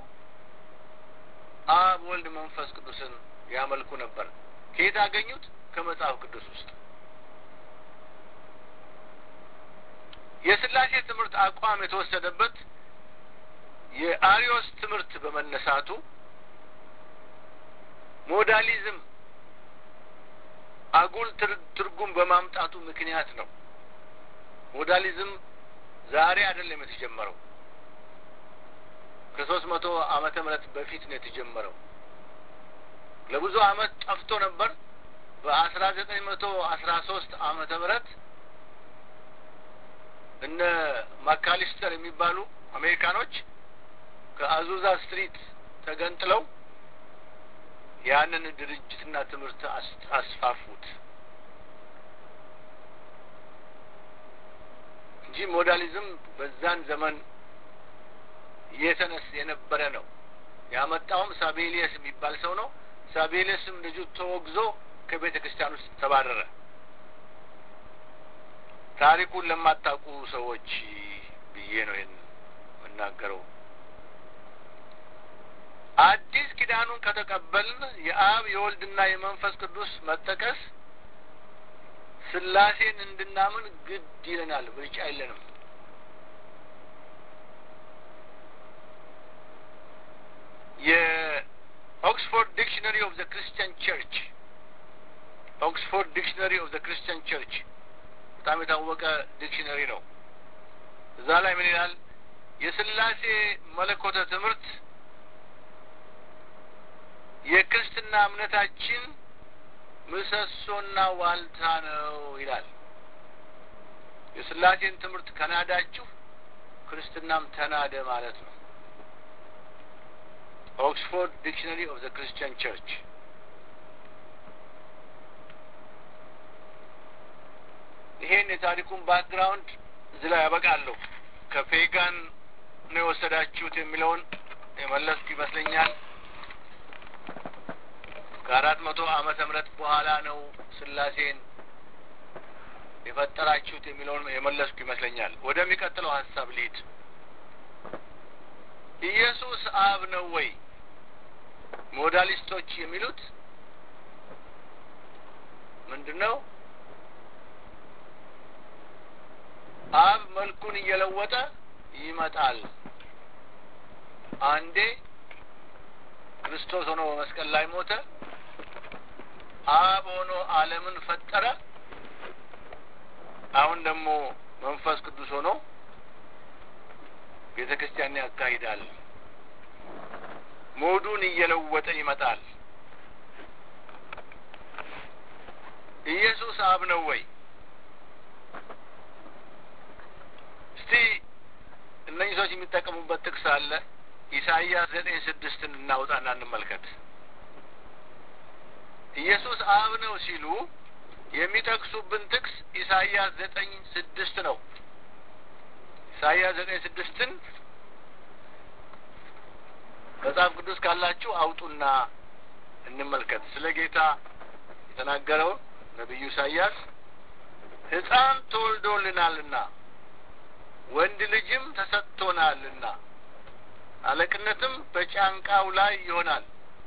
አብ ወልድ መንፈስ ቅዱስን ያመልኩ ነበር። ከየት አገኙት? ከመጽሐፍ ቅዱስ ውስጥ። የስላሴ ትምህርት አቋም የተወሰደበት የአሪዮስ ትምህርት በመነሳቱ ሞዳሊዝም አጉል ትርጉም በማምጣቱ ምክንያት ነው። ሞዳሊዝም ዛሬ አይደለም የተጀመረው። ከሶስት መቶ ዓመተ ምህረት በፊት ነው የተጀመረው። ለብዙ ዓመት ጠፍቶ ነበር። በአስራ ዘጠኝ መቶ አስራ ሶስት ዓመተ ምህረት እነ ማካሊስተር የሚባሉ አሜሪካኖች ከአዙዛ ስትሪት ተገንጥለው ያንን ድርጅትና ትምህርት አስፋፉት እንጂ ሞዳሊዝም በዛን ዘመን የተነስ የነበረ ነው። ያመጣውም ሳቤሊየስ የሚባል ሰው ነው። ሳቤሊየስም ልጁ ተወግዞ ከቤተ ክርስቲያን ውስጥ ተባረረ። ታሪኩን ለማታውቁ ሰዎች ብዬ ነው ይህን የምናገረው። አዲስ ኪዳኑን ከተቀበልን የአብ የወልድና የመንፈስ ቅዱስ መጠቀስ ስላሴን እንድናምን ግድ ይለናል። ምርጫ የለንም። የኦክስፎርድ ዲክሽነሪ ኦፍ ዘ ክርስቲያን ቸርች ኦክስፎርድ ዲክሽነሪ ኦፍ ዘ ክርስቲያን ቸርች በጣም የታወቀ ዲክሽነሪ ነው። እዛ ላይ ምን ይላል? የስላሴ መለኮተ ትምህርት የክርስትና እምነታችን ምሰሶና ዋልታ ነው ይላል። የስላሴን ትምህርት ከናዳችሁ ክርስትናም ተናደ ማለት ነው። ኦክስፎርድ ዲክሽነሪ ኦፍ ዘ ክርስቲያን ቸርች ይሄን የታሪኩን ባክግራውንድ እዚህ ላይ ያበቃለሁ። ከፔጋን ነው የወሰዳችሁት የሚለውን የመለስኩ ይመስለኛል። ከአራት መቶ ዓመተ ምህረት በኋላ ነው ስላሴን የፈጠራችሁት የሚለውን የመለስኩ ይመስለኛል። ወደሚቀጥለው ሀሳብ ልሂድ። ኢየሱስ አብ ነው ወይ? ሞዳሊስቶች የሚሉት ምንድን ነው? አብ መልኩን እየለወጠ ይመጣል። አንዴ ክርስቶስ ሆኖ በመስቀል ላይ ሞተ። አብ ሆኖ ዓለምን ፈጠረ። አሁን ደግሞ መንፈስ ቅዱስ ሆኖ ቤተ ክርስቲያን ያካሂዳል። ሞዱን እየለወጠ ይመጣል። ኢየሱስ አብ ነው ወይ? እስቲ እነኚህ ሰዎች የሚጠቀሙበት ጥቅስ አለ። ኢሳይያስ ዘጠኝ ስድስትን እናውጣና እንመልከት። ኢየሱስ አብ ነው ሲሉ የሚጠቅሱብን ጥቅስ ኢሳይያስ ዘጠኝ ስድስት ነው። ኢሳይያስ ዘጠኝ ስድስትን መጽሐፍ ቅዱስ ካላችሁ አውጡና እንመልከት። ስለ ጌታ የተናገረውን ነቢዩ ኢሳይያስ ሕፃን ተወልዶልናልና ወንድ ልጅም ተሰጥቶናልና አለቅነትም በጫንቃው ላይ ይሆናል።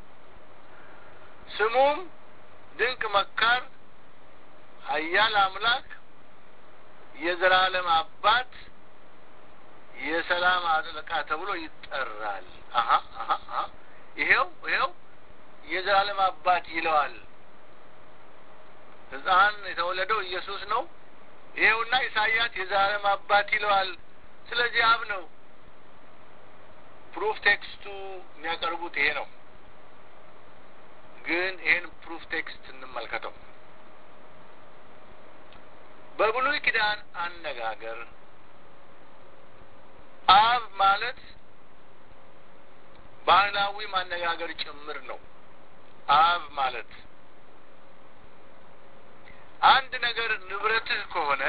ስሙም ድንቅ መካር፣ ኃያል አምላክ፣ የዘላለም አባት፣ የሰላም አጥለቃ ተብሎ ይጠራል። አሀ አሀ አሀ ይሄው ይሄው የዘላለም አባት ይለዋል። ሕፃን የተወለደው ኢየሱስ ነው። ይሄውና ኢሳይያስ የዘላለም አባት ይለዋል። ስለዚህ አብ ነው። ፕሩፍ ቴክስቱ የሚያቀርቡት ይሄ ነው። ግን ይሄን ፕሩፍ ቴክስት እንመልከተው። በብሉይ ኪዳን አነጋገር አብ ማለት ባህላዊ ማነጋገር ጭምር ነው። አብ ማለት አንድ ነገር ንብረትህ ከሆነ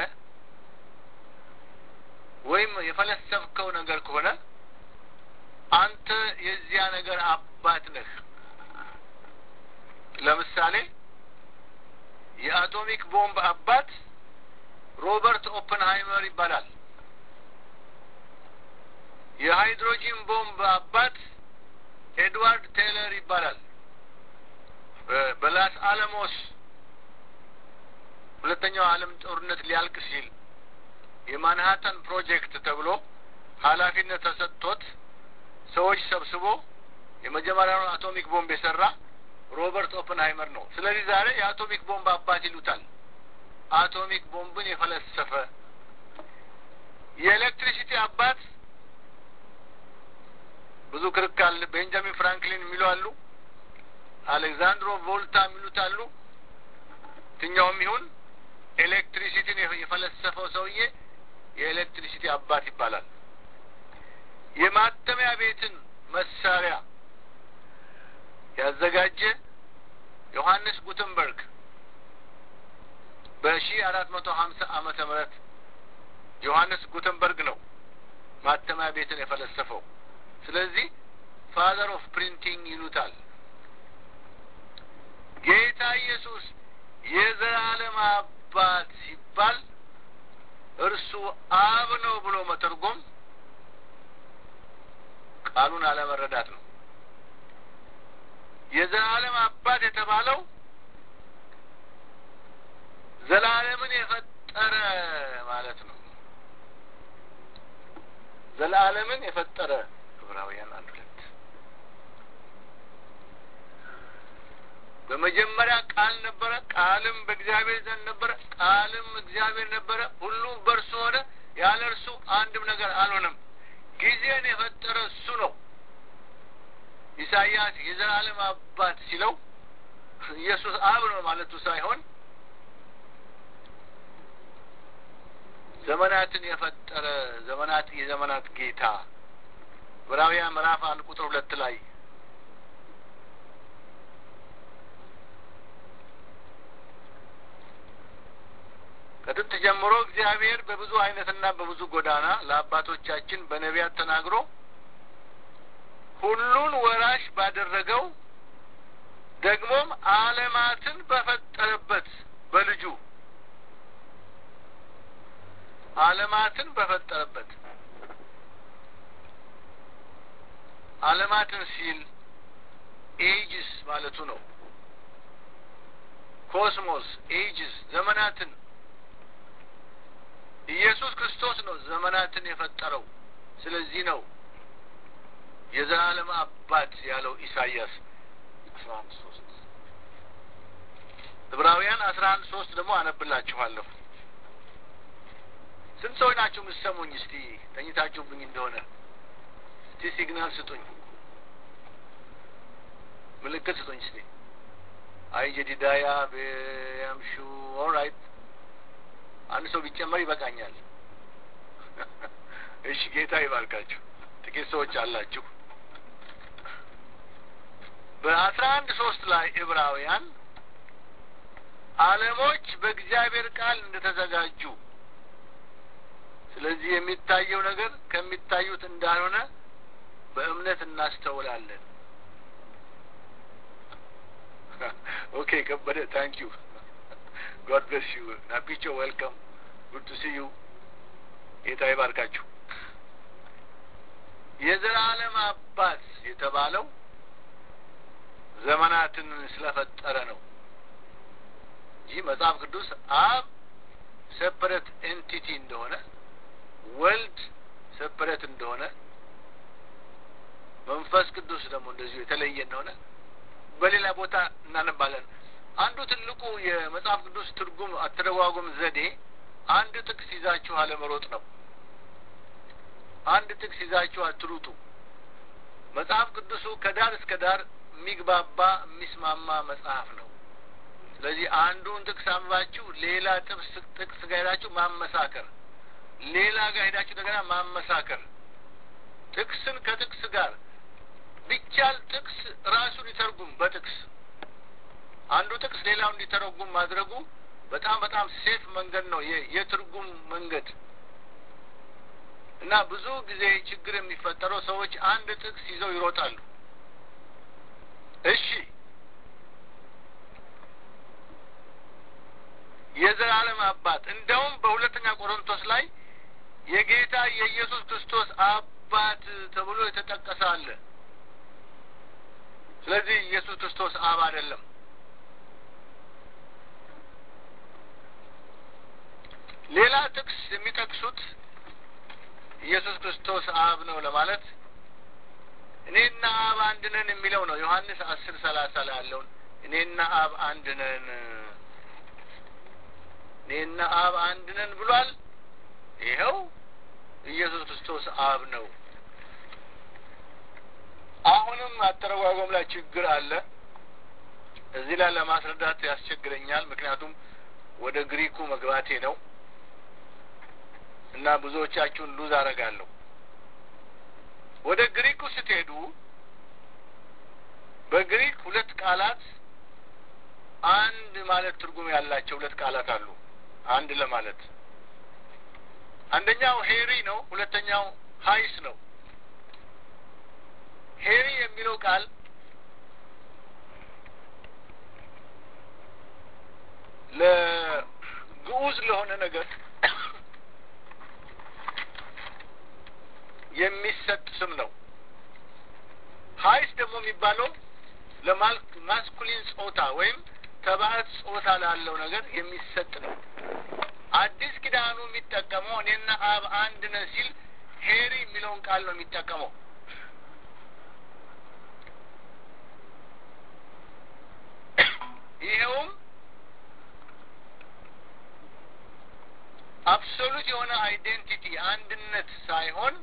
ወይም የፈለሰፍከው ነገር ከሆነ አንተ የዚያ ነገር አባት ነህ። ለምሳሌ የአቶሚክ ቦምብ አባት ሮበርት ኦፕንሃይመር ይባላል። የሃይድሮጂን ቦምብ አባት ኤድዋርድ ቴይለር ይባላል። በላስ አለሞስ ሁለተኛው ዓለም ጦርነት ሊያልቅ ሲል የማንሃተን ፕሮጀክት ተብሎ ኃላፊነት ተሰጥቶት ሰዎች ሰብስቦ የመጀመሪያውን አቶሚክ ቦምብ የሰራ ሮበርት ኦፕንሃይመር ነው። ስለዚህ ዛሬ የአቶሚክ ቦምብ አባት ይሉታል። አቶሚክ ቦምብን የፈለሰፈ የኤሌክትሪሲቲ አባት ብዙ ክርክር ቤንጃሚን ፍራንክሊን የሚሉ አሉ። አሌክዛንድሮ ቮልታ የሚሉት አሉ። የትኛውም ይሁን ኤሌክትሪሲቲን የፈለሰፈው ሰውዬ የኤሌክትሪሲቲ አባት ይባላል። የማተሚያ ቤትን መሳሪያ ያዘጋጀ ዮሐንስ ጉተንበርግ በሺ አራት መቶ ሀምሳ ዓመተ ምህረት ዮሐንስ ጉተንበርግ ነው ማተሚያ ቤትን የፈለሰፈው። ስለዚህ ፋዘር ኦፍ ፕሪንቲንግ ይሉታል። ጌታ ኢየሱስ የዘላለም አባት ሲባል እርሱ አብ ነው ብሎ መተርጎም ቃሉን አለመረዳት ነው። የዘላለም አባት የተባለው ዘላለምን የፈጠረ ማለት ነው። ዘላለምን የፈጠረ ዕብራውያን አንድ ሁለት በመጀመሪያ ቃል ነበረ፣ ቃልም በእግዚአብሔር ዘንድ ነበረ፣ ቃልም እግዚአብሔር ነበረ። ሁሉም በእርሱ ሆነ፣ ያለ እርሱ አንድም ነገር አልሆነም። ጊዜን የፈጠረ እሱ ነው። ኢሳይያስ የዘላለም አባት ሲለው ኢየሱስ አብ ነው ማለቱ ሳይሆን ዘመናትን የፈጠረ ዘመናት የዘመናት ጌታ ዕብራውያን ምዕራፍ አንድ ቁጥር ሁለት ላይ ከጥንት ጀምሮ እግዚአብሔር በብዙ አይነትና በብዙ ጎዳና ለአባቶቻችን በነቢያት ተናግሮ ሁሉን ወራሽ ባደረገው ደግሞም ዓለማትን በፈጠረበት በልጁ ዓለማትን በፈጠረበት ዓለማትን ሲል ኤጅስ ማለቱ ነው። ኮስሞስ ኤጅስ ዘመናትን ኢየሱስ ክርስቶስ ነው ዘመናትን የፈጠረው። ስለዚህ ነው የዘላለም አባት ያለው ኢሳይያስ አስራ አንድ ሶስት ዕብራውያን አስራ አንድ ሶስት ደግሞ አነብላችኋለሁ። ስንት ሰዎች ናችሁ የምትሰሙኝ? እስቲ ተኝታችሁብኝ እንደሆነ እስቲ ሲግናል ስጡኝ፣ ምልክት ስጡኝ እስቲ። አይ ጀዲዳያ ቤያምሹ ኦልራይት አንድ ሰው ቢጨመር ይበቃኛል። እሺ ጌታ ይባርካችሁ። ጥቂት ሰዎች አላችሁ። በአስራ አንድ ሶስት ላይ ዕብራውያን ዓለሞች በእግዚአብሔር ቃል እንደተዘጋጁ ስለዚህ የሚታየው ነገር ከሚታዩት እንዳልሆነ በእምነት እናስተውላለን። ኦኬ ከበደ ታንክ ዩ ጎድ ብለስ ዩ ናቢቾ ዌልካም ጉድ ቱ ሲ ዩ ጌታ ይባርካችሁ። የዘላለም አባት የተባለው ዘመናትን ስለፈጠረ ነው እንጂ መጽሐፍ ቅዱስ አብ ሴፐሬት ኤንቲቲ እንደሆነ ወልድ ሴፐሬት እንደሆነ መንፈስ ቅዱስ ደግሞ እንደዚሁ የተለየ እንደሆነ በሌላ ቦታ እናነባለን። አንዱ ትልቁ የመጽሐፍ ቅዱስ ትርጉም አተረጓጉም ዘዴ አንድ ጥቅስ ይዛችሁ አለመሮጥ ነው። አንድ ጥቅስ ይዛችሁ አትሩጡ። መጽሐፍ ቅዱሱ ከዳር እስከ ዳር የሚግባባ የሚስማማ መጽሐፍ ነው። ስለዚህ አንዱን ጥቅስ አንባችሁ ሌላ ጥቅስ ጥቅስ ጋር ሄዳችሁ ማመሳከር፣ ሌላ ጋር ሄዳችሁ እንደገና ማመሳከር፣ ጥቅስን ከጥቅስ ጋር ቢቻል ጥቅስ ራሱን ይተርጉም በጥቅስ አንዱ ጥቅስ ሌላው እንዲተረጉም ማድረጉ በጣም በጣም ሴፍ መንገድ ነው፣ የትርጉም መንገድ እና ብዙ ጊዜ ችግር የሚፈጠረው ሰዎች አንድ ጥቅስ ይዘው ይሮጣሉ። እሺ የዘላለም አባት እንደውም በሁለተኛ ቆሮንቶስ ላይ የጌታ የኢየሱስ ክርስቶስ አባት ተብሎ የተጠቀሰ አለ። ስለዚህ ኢየሱስ ክርስቶስ አብ አይደለም። ሌላ ጥቅስ የሚጠቅሱት ኢየሱስ ክርስቶስ አብ ነው ለማለት እኔና አብ አንድ ነን የሚለው ነው። ዮሐንስ አስር ሰላሳ ላይ ያለውን እኔና አብ አንድ ነን እኔና አብ አንድ ነን ብሏል። ይኸው ክርስቶስ አብ ነው። አሁንም አተረጓጎም ላይ ችግር አለ። እዚህ ላይ ለማስረዳት ያስቸግረኛል። ምክንያቱም ወደ ግሪኩ መግባቴ ነው እና ብዙዎቻችሁን ሉዝ አደርጋለሁ። ወደ ግሪኩ ስትሄዱ በግሪክ ሁለት ቃላት አንድ ማለት ትርጉም ያላቸው ሁለት ቃላት አሉ። አንድ ለማለት አንደኛው ሄሪ ነው፣ ሁለተኛው ሀይስ ነው። ሄሪ የሚለው ቃል ለግዑዝ ለሆነ ነገር የሚሰጥ ስም ነው። ሀይስ ደግሞ የሚባለው ለማስኩሊን ጾታ ወይም ተባዕት ጾታ ላለው ነገር የሚሰጥ ነው። አዲስ ኪዳኑ የሚጠቀመው እኔና አብ አንድ ነን ሲል ሄሪ የሚለውን ቃል ነው የሚጠቀመው። ይኸውም አብሶሉት የሆነ አይዴንቲቲ አንድነት ሳይሆን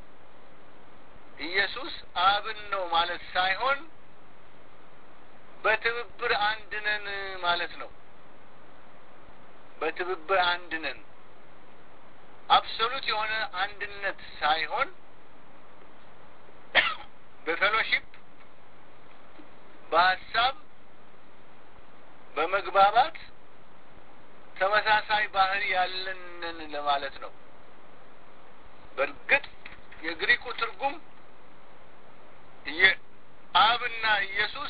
ኢየሱስ አብን ነው ማለት ሳይሆን በትብብር አንድ ነን ማለት ነው። በትብብር አንድ ነን። አብሶሉት የሆነ አንድነት ሳይሆን በፌሎሺፕ በሀሳብ በመግባባት ተመሳሳይ ባህሪ ያለንን ለማለት ነው። በእርግጥ የግሪኩ ትርጉም አብና ኢየሱስ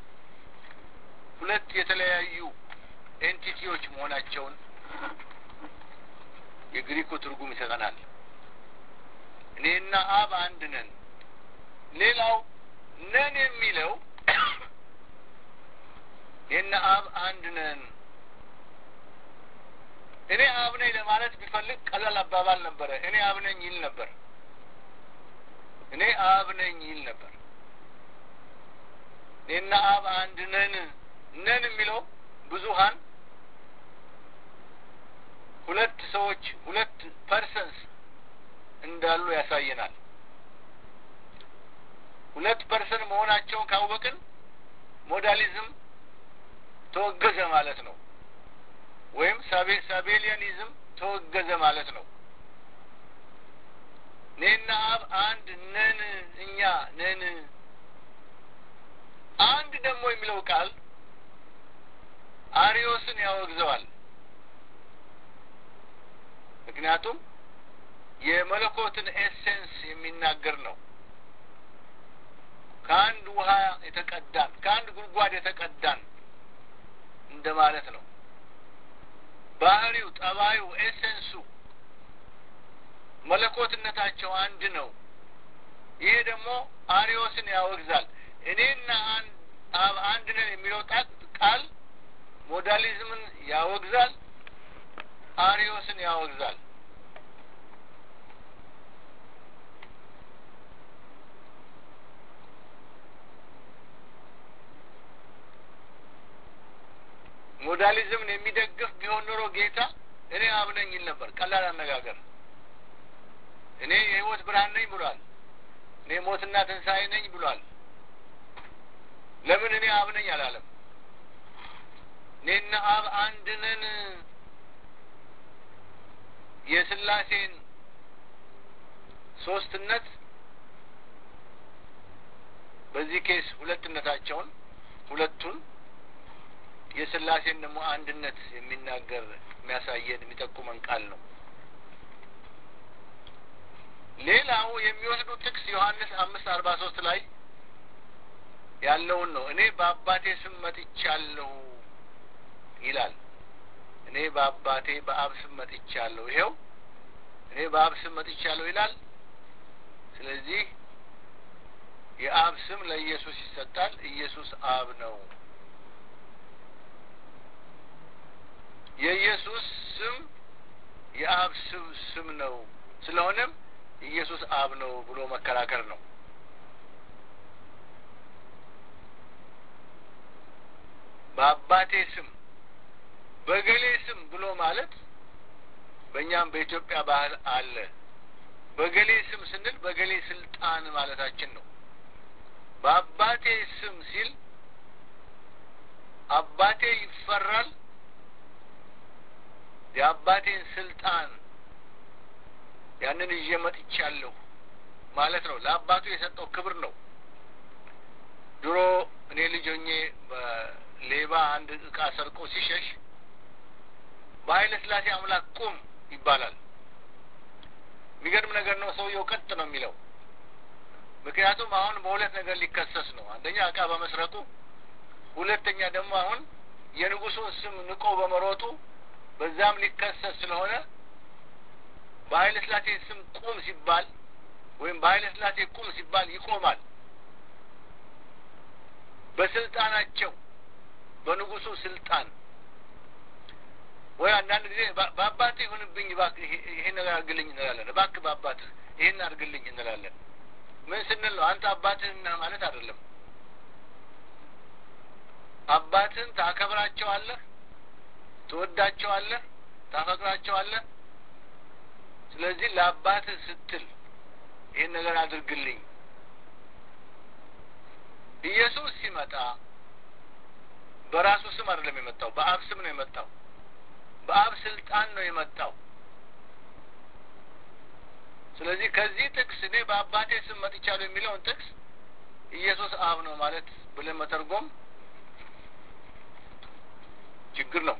ሁለት የተለያዩ ኤንቲቲዎች መሆናቸውን የግሪኩ ትርጉም ይሰጠናል። እኔና አብ አንድ ነን። ሌላው ነን የሚለው እኔና አብ አንድ ነን። እኔ አብ ነኝ ለማለት ቢፈልግ ቀላል አባባል ነበረ። እኔ አብ ነኝ ይል ነበር። እኔ አብ ነኝ ይል ነበር። እኔና አብ አንድ ነን። ነን የሚለው ብዙሀን ሁለት ሰዎች ሁለት ፐርሰንስ እንዳሉ ያሳየናል። ሁለት ፐርሰን መሆናቸውን ካወቅን ሞዳሊዝም ተወገዘ ማለት ነው። ወይም ሳቤሊያኒዝም ተወገዘ ማለት ነው። እኔና አብ አንድ ነን፣ እኛ ነን። አንድ ደግሞ የሚለው ቃል አሪዮስን ያወግዘዋል። ምክንያቱም የመለኮትን ኤሴንስ የሚናገር ነው። ከአንድ ውሃ የተቀዳን ከአንድ ጉድጓድ የተቀዳን እንደማለት ነው። ባህሪው፣ ጠባዩ፣ ኤሴንሱ መለኮትነታቸው አንድ ነው። ይሄ ደግሞ አሪዮስን ያወግዛል። እኔና አብ አንድ ነን የሚለው ቃል ሞዳሊዝምን ያወግዛል፣ አሪዮስን ያወግዛል። ሞዳሊዝምን የሚደግፍ ቢሆን ኖሮ ጌታ እኔ አብ ነኝ ይል ነበር። ቀላል አነጋገር። እኔ የሕይወት ብርሃን ነኝ ብሏል። እኔ ሞትና ትንሣኤ ነኝ ብሏል። ለምን እኔ አብ ነኝ አላለም? እኔና አብ አንድ ነን። የስላሴን ሶስትነት በዚህ ኬስ ሁለትነታቸውን ሁለቱን የስላሴን ደግሞ አንድነት የሚናገር የሚያሳየን የሚጠቁመን ቃል ነው። ሌላው የሚወስዱት ጥቅስ ዮሐንስ አምስት አርባ ሶስት ላይ ያለውን ነው። እኔ በአባቴ ስም መጥቻለሁ ይላል። እኔ በአባቴ በአብ ስም መጥቻለሁ። ይሄው እኔ በአብ ስም መጥቻለሁ ይላል። ስለዚህ የአብ ስም ለኢየሱስ ይሰጣል። ኢየሱስ አብ ነው። የኢየሱስ ስም የአብ ስም ስም ነው። ስለሆነም ኢየሱስ አብ ነው ብሎ መከራከር ነው። በአባቴ ስም በገሌ ስም ብሎ ማለት በእኛም በኢትዮጵያ ባህል አለ። በገሌ ስም ስንል በገሌ ስልጣን ማለታችን ነው። በአባቴ ስም ሲል አባቴ ይፈራል። የአባቴን ስልጣን ያንን ይዤ መጥቻለሁ ማለት ነው። ለአባቱ የሰጠው ክብር ነው። ድሮ እኔ ልጅ ሆኜ በሌባ አንድ እቃ ሰርቆ ሲሸሽ በኃይለ ሥላሴ አምላክ ቁም ይባላል። የሚገርም ነገር ነው። ሰውየው ቀጥ ነው የሚለው። ምክንያቱም አሁን በሁለት ነገር ሊከሰስ ነው። አንደኛ እቃ በመስረቁ፣ ሁለተኛ ደግሞ አሁን የንጉሱን ስም ንቆ በመሮጡ በዛም ሊከሰስ ስለሆነ በኃይለ ሥላሴ ስም ቁም ሲባል ወይም በኃይለ ሥላሴ ቁም ሲባል ይቆማል። በስልጣናቸው በንጉሱ ስልጣን ወይ አንዳንድ ጊዜ በአባትህ ይሁንብኝ እባክህ ይሄን ነገር አድርግልኝ እንላለን። እባክህ በአባትህ ይሄን አድርግልኝ እንላለን። ምን ስንል ነው? አንተ አባትህ ነህ ማለት አይደለም። አባትህን ታከብራቸዋለህ፣ ትወዳቸዋለህ፣ ታፈቅራቸዋለህ። ስለዚህ ለአባትህ ስትል ይህን ነገር አድርግልኝ። ኢየሱስ ሲመጣ በራሱ ስም አይደለም የመጣው፣ በአብ ስም ነው የመጣው። በአብ ስልጣን ነው የመጣው። ስለዚህ ከዚህ ጥቅስ እኔ በአባቴ ስም መጥቻለሁ የሚለውን ጥቅስ ኢየሱስ አብ ነው ማለት ብለን መተርጎም ችግር ነው።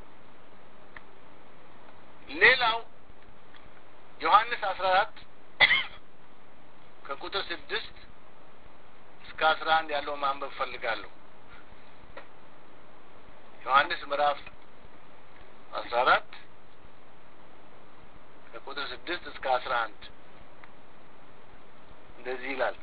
ሌላው ዮሐንስ አስራ አራት ከቁጥር ስድስት እስከ አስራ አንድ ያለው ማንበብ ፈልጋለሁ። ዮሐንስ ምዕራፍ አስራ አራት ከቁጥር ስድስት እስከ አስራ አንድ እንደዚህ ይላል።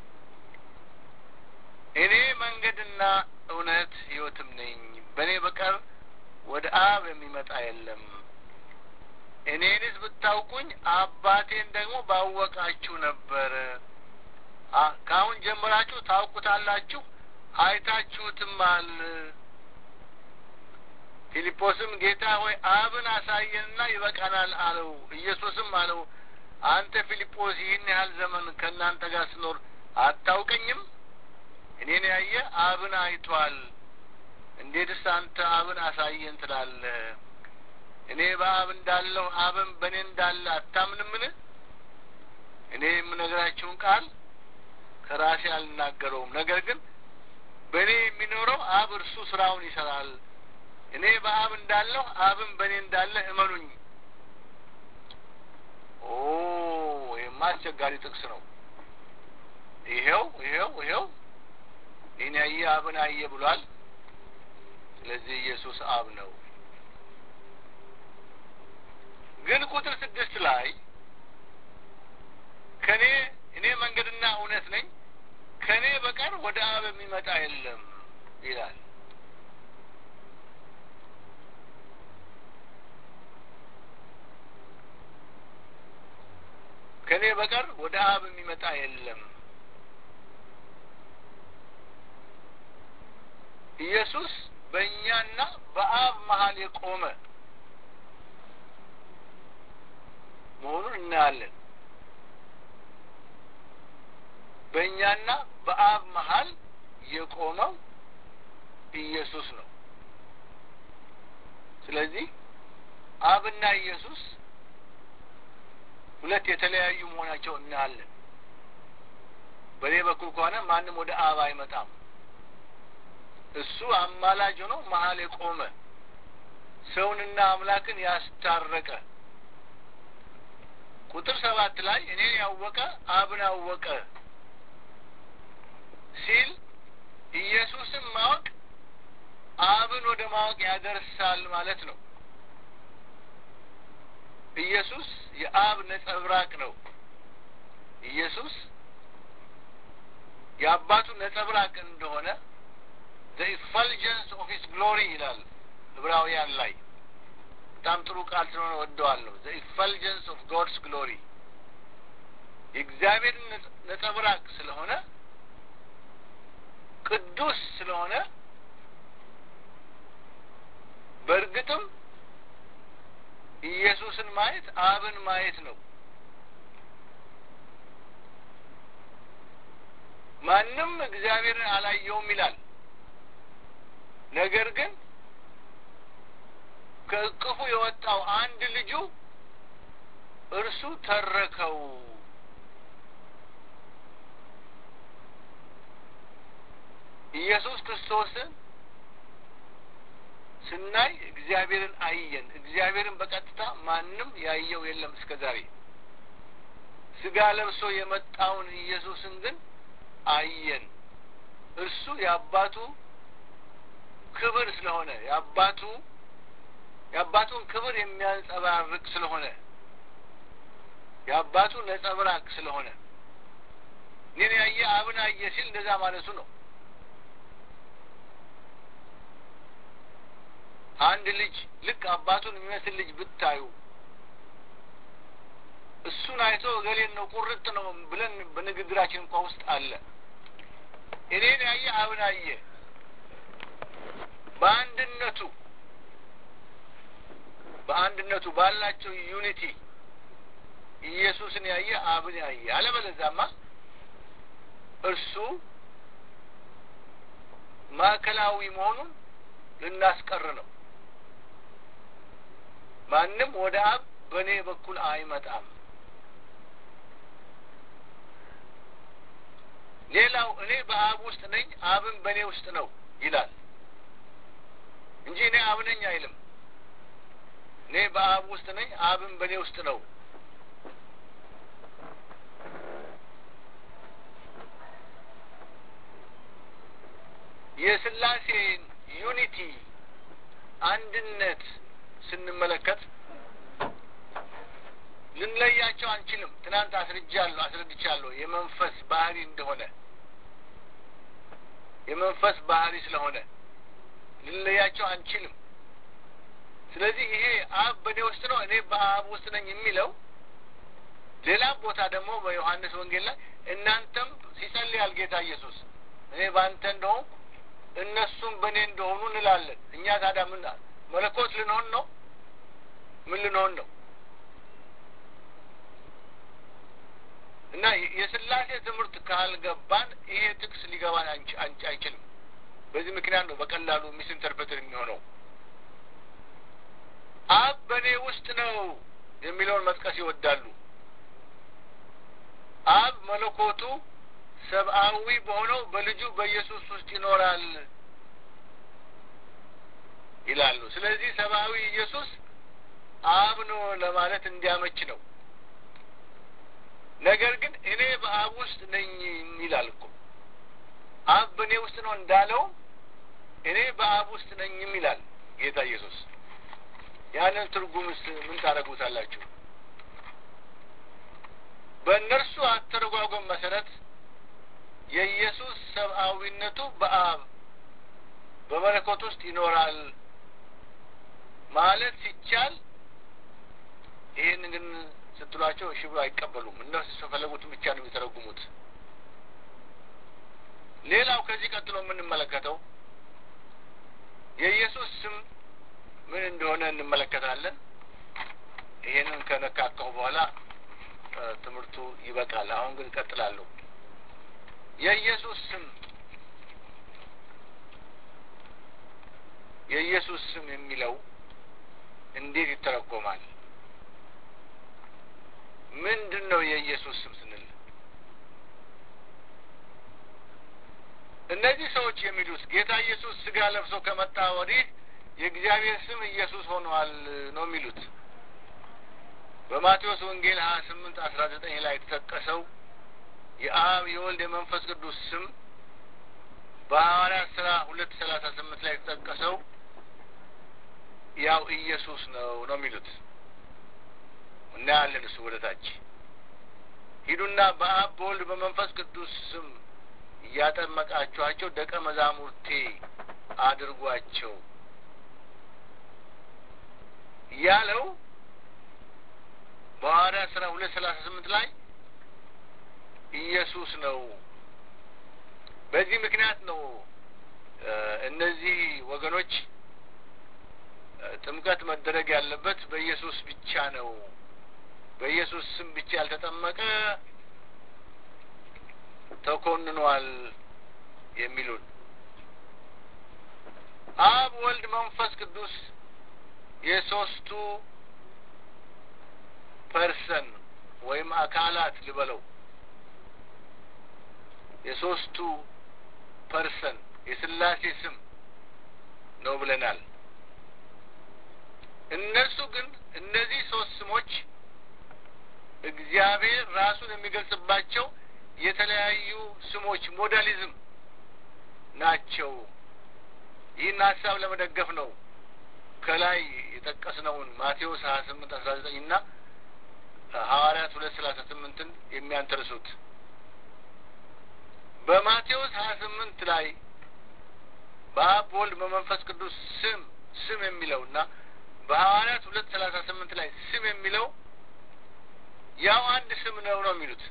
እኔ መንገድና እውነት ሕይወትም ነኝ፣ በእኔ በቀር ወደ አብ የሚመጣ የለም። እኔንስ ብታውቁኝ አባቴን ደግሞ ባወቃችሁ ነበር። ከአሁን ጀምራችሁ ታውቁታላችሁ፣ አይታችሁትማል። ፊልጶስም ጌታ ሆይ አብን አሳየንና ይበቃናል አለው። ኢየሱስም አለው አንተ ፊልጶስ ይህን ያህል ዘመን ከእናንተ ጋር ስኖር አታውቀኝም? እኔን ያየ አብን አይቷል። እንዴትስ አንተ አብን አሳየን ትላለህ? እኔ በአብ እንዳለሁ አብን በእኔ እንዳለ አታምንምን? እኔ የምነግራችሁን ቃል ከራሴ አልናገረውም፣ ነገር ግን በእኔ የሚኖረው አብ እርሱ ስራውን ይሰራል። እኔ በአብ እንዳለሁ አብን በእኔ እንዳለ እመኑኝ። ኦ ይህማ አስቸጋሪ ጥቅስ ነው። ይሄው ይሄው ይሄው ይህን ያየ አብን አየ ብሏል። ስለዚህ ኢየሱስ አብ ነው። ግን ቁጥር ስድስት ላይ ከኔ እኔ መንገድና እውነት ነኝ ከእኔ በቀር ወደ አብ የሚመጣ የለም ይላል። ከእኔ በቀር ወደ አብ የሚመጣ የለም። ኢየሱስ በእኛና በአብ መሀል የቆመ መሆኑን እናያለን። በእኛና በአብ መሀል የቆመው ኢየሱስ ነው። ስለዚህ አብና ኢየሱስ ሁለት የተለያዩ መሆናቸው እናያለን። በእኔ በኩል ከሆነ ማንም ወደ አብ አይመጣም። እሱ አማላጅ ሆኖ መሀል የቆመ ሰውንና አምላክን ያስታረቀ ቁጥር ሰባት ላይ እኔን ያወቀ አብን አወቀ ሲል ኢየሱስን ማወቅ አብን ወደ ማወቅ ያደርሳል ማለት ነው። ኢየሱስ የአብ ነጸብራቅ ነው። ኢየሱስ የአባቱ ነጸብራቅ እንደሆነ ዘ ኢፈልጀንስ ኦፍ ሂስ ግሎሪ ይላል ዕብራውያን ላይ። በጣም ጥሩ ቃል ስለሆነ ወደዋለሁ። ዘ ኢፈልጀንስ ኦፍ ጎድስ ግሎሪ የእግዚአብሔርን ነጸብራቅ ስለሆነ ቅዱስ ስለሆነ በእርግጥም ኢየሱስን ማየት አብን ማየት ነው። ማንም እግዚአብሔርን አላየውም ይላል። ነገር ግን ከእቅፉ የወጣው አንድ ልጁ እርሱ ተረከው። ኢየሱስ ክርስቶስን ስናይ እግዚአብሔርን አየን። እግዚአብሔርን በቀጥታ ማንም ያየው የለም እስከ ዛሬ። ስጋ ለብሶ የመጣውን ኢየሱስን ግን አየን። እርሱ የአባቱ ክብር ስለሆነ የአባቱ የአባቱን ክብር የሚያንጸባርቅ ስለሆነ የአባቱ ነጸብራቅ ስለሆነ እኔን ያየ አብን አየ ሲል እንደዛ ማለቱ ነው። አንድ ልጅ ልክ አባቱን የሚመስል ልጅ ብታዩ እሱን አይቶ እገሌን ነው ቁርጥ ነው ብለን በንግግራችን እንኳ ውስጥ አለ። እኔን ያየ አብን አየ። በአንድነቱ በአንድነቱ ባላቸው ዩኒቲ ኢየሱስን ያየ አብን ያየ። አለበለዛማ እርሱ ማዕከላዊ መሆኑን ልናስቀር ነው። ማንም ወደ አብ በእኔ በኩል አይመጣም። ሌላው እኔ በአብ ውስጥ ነኝ፣ አብን በእኔ ውስጥ ነው ይላል እንጂ እኔ አብ ነኝ አይልም። እኔ በአብ ውስጥ ነኝ፣ አብን በእኔ ውስጥ ነው። የስላሴን ዩኒቲ አንድነት ስንመለከት ልንለያቸው አንችልም። ትናንት አስረጃለሁ አስረድቻለሁ የመንፈስ ባህሪ እንደሆነ የመንፈስ ባህሪ ስለሆነ ልንለያቸው አንችልም። ስለዚህ ይሄ አብ በእኔ ውስጥ ነው እኔ በአብ ውስጥ ነኝ የሚለው ሌላም ቦታ ደግሞ በዮሐንስ ወንጌል ላይ እናንተም ሲጸልያል ጌታ ኢየሱስ እኔ በአንተ እንደሆንኩ እነሱም በእኔ እንደሆኑ እንላለን። እኛ ታዲያ ምን መለኮት ልንሆን ነው? ምን ልንሆን ነው? እና የስላሴ ትምህርት ካልገባን ይሄ ጥቅስ ሊገባን አይችልም። በዚህ ምክንያት ነው በቀላሉ ሚስ ኢንተርፕሬትር የሚሆነው። አብ በእኔ ውስጥ ነው የሚለውን መጥቀስ ይወዳሉ። አብ መለኮቱ ሰብአዊ በሆነው በልጁ በኢየሱስ ውስጥ ይኖራል ይላሉ። ስለዚህ ሰብአዊ ኢየሱስ አብ ነው ለማለት እንዲያመች ነው። ነገር ግን እኔ በአብ ውስጥ ነኝ ይላል እኮ አብ በእኔ ውስጥ ነው እንዳለው እኔ በአብ ውስጥ ነኝም ይላል ጌታ ኢየሱስ። ያንን ትርጉምስ ምን ታደርጉታላችሁ? በእነርሱ አተረጓጎም መሰረት የኢየሱስ ሰብአዊነቱ በአብ በመለኮት ውስጥ ይኖራል ማለት ሲቻል ይህን ግን ስትሏቸው እሺ ብሎ አይቀበሉም። እነሱ የፈለጉትን ብቻ ነው የሚተረጉሙት። ሌላው ከዚህ ቀጥሎ የምንመለከተው የኢየሱስ ስም ምን እንደሆነ እንመለከታለን። ይሄንን ከነካካሁ በኋላ ትምህርቱ ይበቃል። አሁን ግን እቀጥላለሁ። የኢየሱስ ስም የኢየሱስ ስም የሚለው እንዴት ይተረጎማል? ምንድን ነው የኢየሱስ ስም ስንል እነዚህ ሰዎች የሚሉት ጌታ ኢየሱስ ስጋ ለብሶ ከመጣ ወዲህ የእግዚአብሔር ስም ኢየሱስ ሆኗል ነው የሚሉት። በማቴዎስ ወንጌል ሀያ ስምንት አስራ ዘጠኝ ላይ የተጠቀሰው የአብ የወልድ የመንፈስ ቅዱስ ስም በሐዋርያት ስራ ሁለት ሰላሳ ስምንት ላይ የተጠቀሰው ያው ኢየሱስ ነው ነው የሚሉት። እናያለን። እሱ ወደ ታች ሂዱና በአብ በወልድ በመንፈስ ቅዱስ ስም እያጠመቃችኋቸው ደቀ መዛሙርቴ አድርጓቸው ያለው በሐዋርያት ስራ ሁለት ሰላሳ ስምንት ላይ ኢየሱስ ነው። በዚህ ምክንያት ነው እነዚህ ወገኖች ጥምቀት መደረግ ያለበት በኢየሱስ ብቻ ነው። በኢየሱስ ስም ብቻ ያልተጠመቀ ተኮንኗል የሚሉን አብ፣ ወልድ፣ መንፈስ ቅዱስ የሶስቱ ፐርሰን ወይም አካላት ልበለው የሶስቱ ፐርሰን የስላሴ ስም ነው ብለናል። እነሱ ግን እነዚህ ሶስት ስሞች እግዚአብሔር ራሱን የሚገልጽባቸው የተለያዩ ስሞች ሞዳሊዝም ናቸው። ይህን ሀሳብ ለመደገፍ ነው ከላይ የጠቀስነውን ማቴዎስ ሀያ ስምንት አስራ ዘጠኝ እና ሐዋርያት ሁለት ሰላሳ ስምንትን የሚያንተርሱት በማቴዎስ ሀያ ስምንት ላይ በአብ በወልድ በመንፈስ ቅዱስ ስም ስም የሚለው እና በሐዋርያት ሁለት ሰላሳ ስምንት ላይ ስም የሚለው ያው አንድ ስም ነው ነው የሚሉት።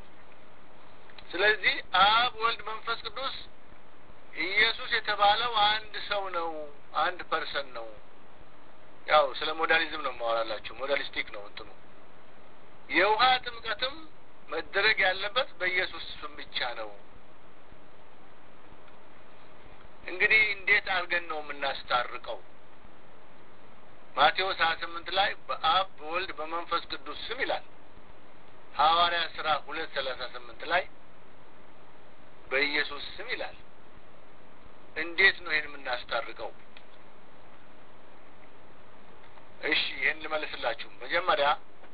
ስለዚህ አብ ወልድ መንፈስ ቅዱስ ኢየሱስ የተባለው አንድ ሰው ነው፣ አንድ ፐርሰን ነው። ያው ስለ ሞዳሊዝም ነው ማወራላችሁ። ሞዳሊስቲክ ነው እንትኑ። የውሃ ጥምቀትም መደረግ ያለበት በኢየሱስ ስም ብቻ ነው። እንግዲህ እንዴት አድርገን ነው የምናስታርቀው? ማቴዎስ ሀያ ስምንት ላይ በአብ በወልድ በመንፈስ ቅዱስ ስም ይላል። ሐዋርያ ስራ ሁለት ሰላሳ ስምንት ላይ በኢየሱስ ስም ይላል። እንዴት ነው ይህን የምናስታርቀው? እሺ ይህን ልመልስላችሁ። መጀመሪያ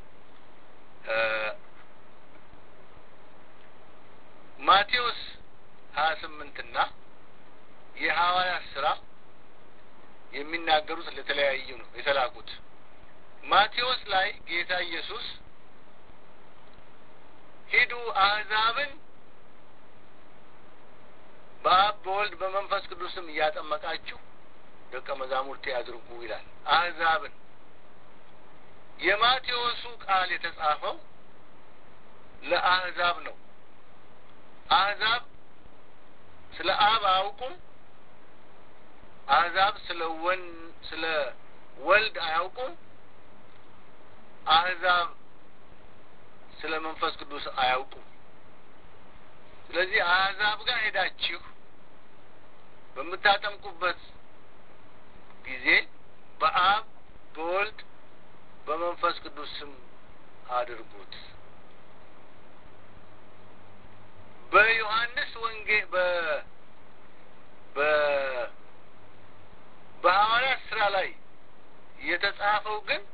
ማቴዎስ ሀያ ስምንትና የሐዋርያት ስራ የሚናገሩት ለተለያዩ ነው የተላኩት። ማቴዎስ ላይ ጌታ ኢየሱስ ሂዱ አሕዛብን በአብ በወልድ በመንፈስ ቅዱስም እያጠመቃችሁ ደቀ መዛሙርቴ አድርጉ ይላል። አሕዛብን የማቴዎሱ ቃል የተጻፈው ለአሕዛብ ነው። አሕዛብ ስለ አብ አያውቁም። አሕዛብ ስለ ወን ስለ ወልድ አያውቁም። አሕዛብ ስለ መንፈስ ቅዱስ አያውቁም። ስለዚህ አሕዛብ ጋር ሄዳችሁ በምታጠምቁበት ጊዜ በአብ በወልድ በመንፈስ ቅዱስ ስም አድርጉት። በዮሐንስ ወንጌ በ በ በሐዋርያት ስራ ላይ የተጻፈው ግን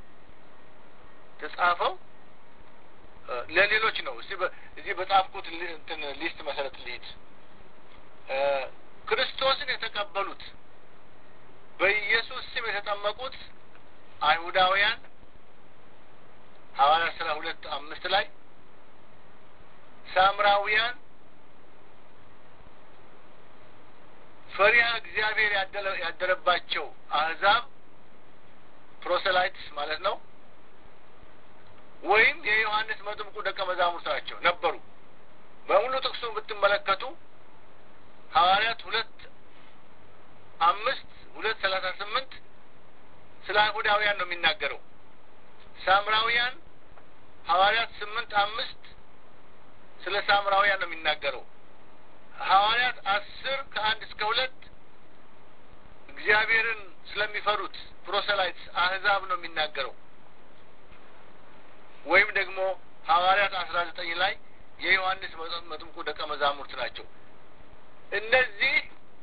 ተጻፈው ለሌሎች ነው። እዚህ እዚህ በጻፍኩት እንትን ሊስት መሰረት ልሂድ። ክርስቶስን የተቀበሉት በኢየሱስ ስም የተጠመቁት አይሁዳውያን ሐዋርያት ስራ ሁለት አምስት ላይ ሳምራውያን ፈሪሃ እግዚአብሔር ያደረባቸው አህዛብ ፕሮሰላይትስ ማለት ነው። ወይም የዮሐንስ መጥምቁ ደቀ መዛሙርት ናቸው ነበሩ። በሙሉ ጥቅሱን ብትመለከቱ ሐዋርያት ሁለት አምስት ሁለት ሰላሳ ስምንት ስለ አይሁዳውያን ነው የሚናገረው። ሳምራውያን ሐዋርያት ስምንት አምስት ስለ ሳምራውያን ነው የሚናገረው። ሐዋርያት አስር ከአንድ እስከ ሁለት እግዚአብሔርን ስለሚፈሩት ፕሮሰላይትስ አህዛብ ነው የሚናገረው። ወይም ደግሞ ሐዋርያት አስራ ዘጠኝ ላይ የዮሐንስ መጥምቁ ደቀ መዛሙርት ናቸው። እነዚህ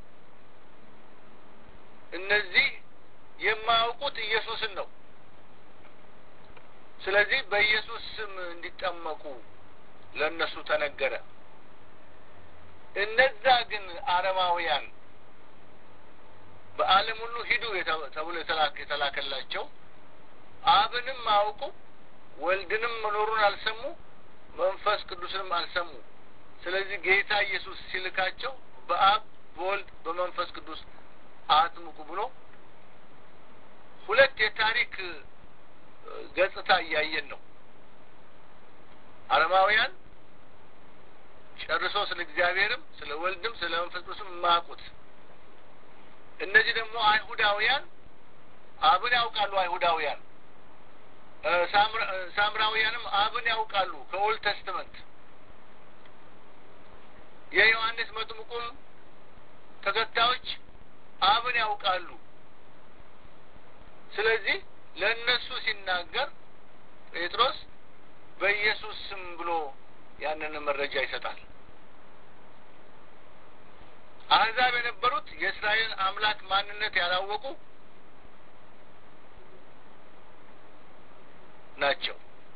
እነዚህ የማያውቁት ኢየሱስን ነው። ስለዚህ በኢየሱስ ስም እንዲጠመቁ ለእነሱ ተነገረ። እነዛ ግን አረማውያን በዓለም ሁሉ ሂዱ ተብሎ የተላከላቸው አብንም አያውቁ ወልድንም መኖሩን አልሰሙ፣ መንፈስ ቅዱስንም አልሰሙ። ስለዚህ ጌታ ኢየሱስ ሲልካቸው በአብ በወልድ በመንፈስ ቅዱስ አጥምቁ ብሎ ሁለት የታሪክ ገጽታ እያየን ነው። አረማውያን ጨርሶ ስለ እግዚአብሔርም ስለ ወልድም ስለ መንፈስ ቅዱስም የማያውቁት፣ እነዚህ ደግሞ አይሁዳውያን አብን ያውቃሉ። አይሁዳውያን ሳምራውያንም አብን ያውቃሉ ከኦልድ ተስትመንት። የዮሐንስ መጥምቁም ተከታዮች አብን ያውቃሉ። ስለዚህ ለእነሱ ሲናገር ጴጥሮስ በኢየሱስ ስም ብሎ ያንን መረጃ ይሰጣል። አሕዛብ የነበሩት የእስራኤልን አምላክ ማንነት ያላወቁ ናቸው።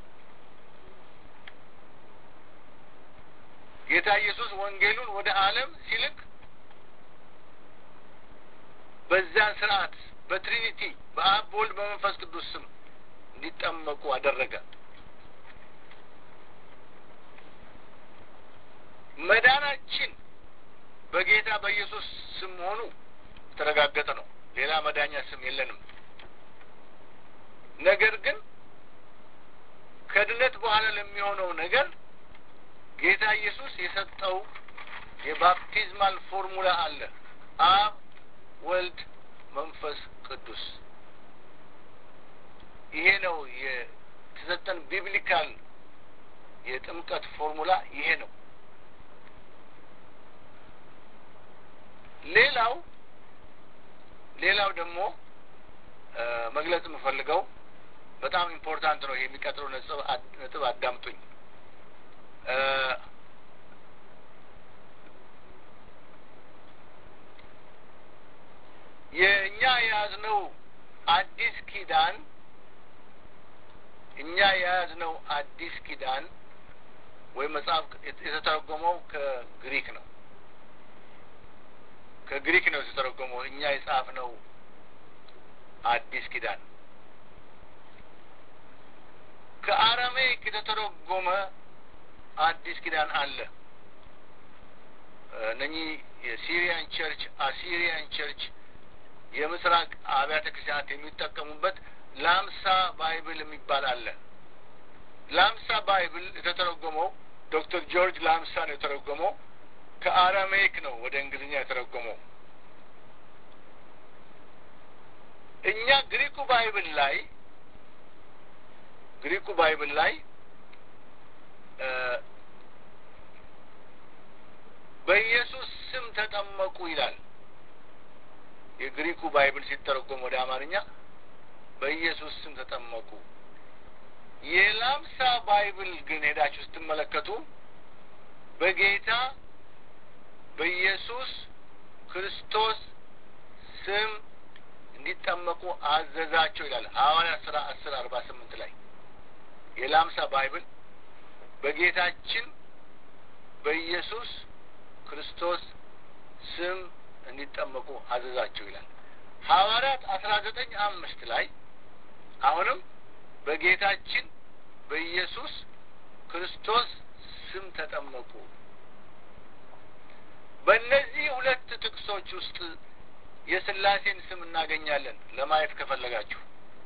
ጌታ ኢየሱስ ወንጌሉን ወደ ዓለም ሲልክ በዚያን ስርዓት በትሪኒቲ በአብ በወልድ በመንፈስ ቅዱስ ስም እንዲጠመቁ አደረገ። መዳናችን በጌታ በኢየሱስ ስም መሆኑ የተረጋገጠ ነው። ሌላ መዳኛ ስም የለንም። ነገር ግን ከድነት በኋላ ለሚሆነው ነገር ጌታ ኢየሱስ የሰጠው የባፕቲዝማል ፎርሙላ አለ። አብ፣ ወልድ፣ መንፈስ ቅዱስ። ይሄ ነው የተሰጠን ቢብሊካል የጥምቀት ፎርሙላ ይሄ ነው። ሌላው ሌላው ደግሞ መግለጽ የምፈልገው በጣም ኢምፖርታንት ነው። ይሄ የሚቀጥለው ነጥብ አዳምጡኝ። የእኛ የያዝነው አዲስ ኪዳን እኛ የያዝነው አዲስ ኪዳን ወይም መጽሐፍ የተተረጎመው ከግሪክ ነው። ከግሪክ ነው የተተረጎመው። እኛ የጻፍነው አዲስ ኪዳን ከአረሜይክ የተተረጎመ አዲስ ኪዳን አለ። እነኚህ የሲሪያን ቸርች፣ አሲሪያን ቸርች፣ የምስራቅ አብያተ ክርስቲያናት የሚጠቀሙበት ላምሳ ባይብል የሚባል አለ። ላምሳ ባይብል የተተረጎመው ዶክተር ጆርጅ ላምሳ ነው የተረጎመው። ከአራሜይክ ነው ወደ እንግሊዝኛ የተረጎመው። እኛ ግሪኩ ባይብል ላይ ግሪኩ ባይብል ላይ በኢየሱስ ስም ተጠመቁ ይላል። የግሪኩ ባይብል ሲተረጎም ወደ አማርኛ በኢየሱስ ስም ተጠመቁ። የላምሳ ባይብል ግን ሄዳችሁ ስትመለከቱ በጌታ በኢየሱስ ክርስቶስ ስም እንዲጠመቁ አዘዛቸው ይላል ሐዋርያት ሥራ አስር አርባ ስምንት ላይ የላምሳ ባይብል በጌታችን በኢየሱስ ክርስቶስ ስም እንዲጠመቁ አዘዛቸው ይላል። ሐዋርያት አስራ ዘጠኝ አምስት ላይ አሁንም በጌታችን በኢየሱስ ክርስቶስ ስም ተጠመቁ። በእነዚህ ሁለት ጥቅሶች ውስጥ የስላሴን ስም እናገኛለን። ለማየት ከፈለጋችሁ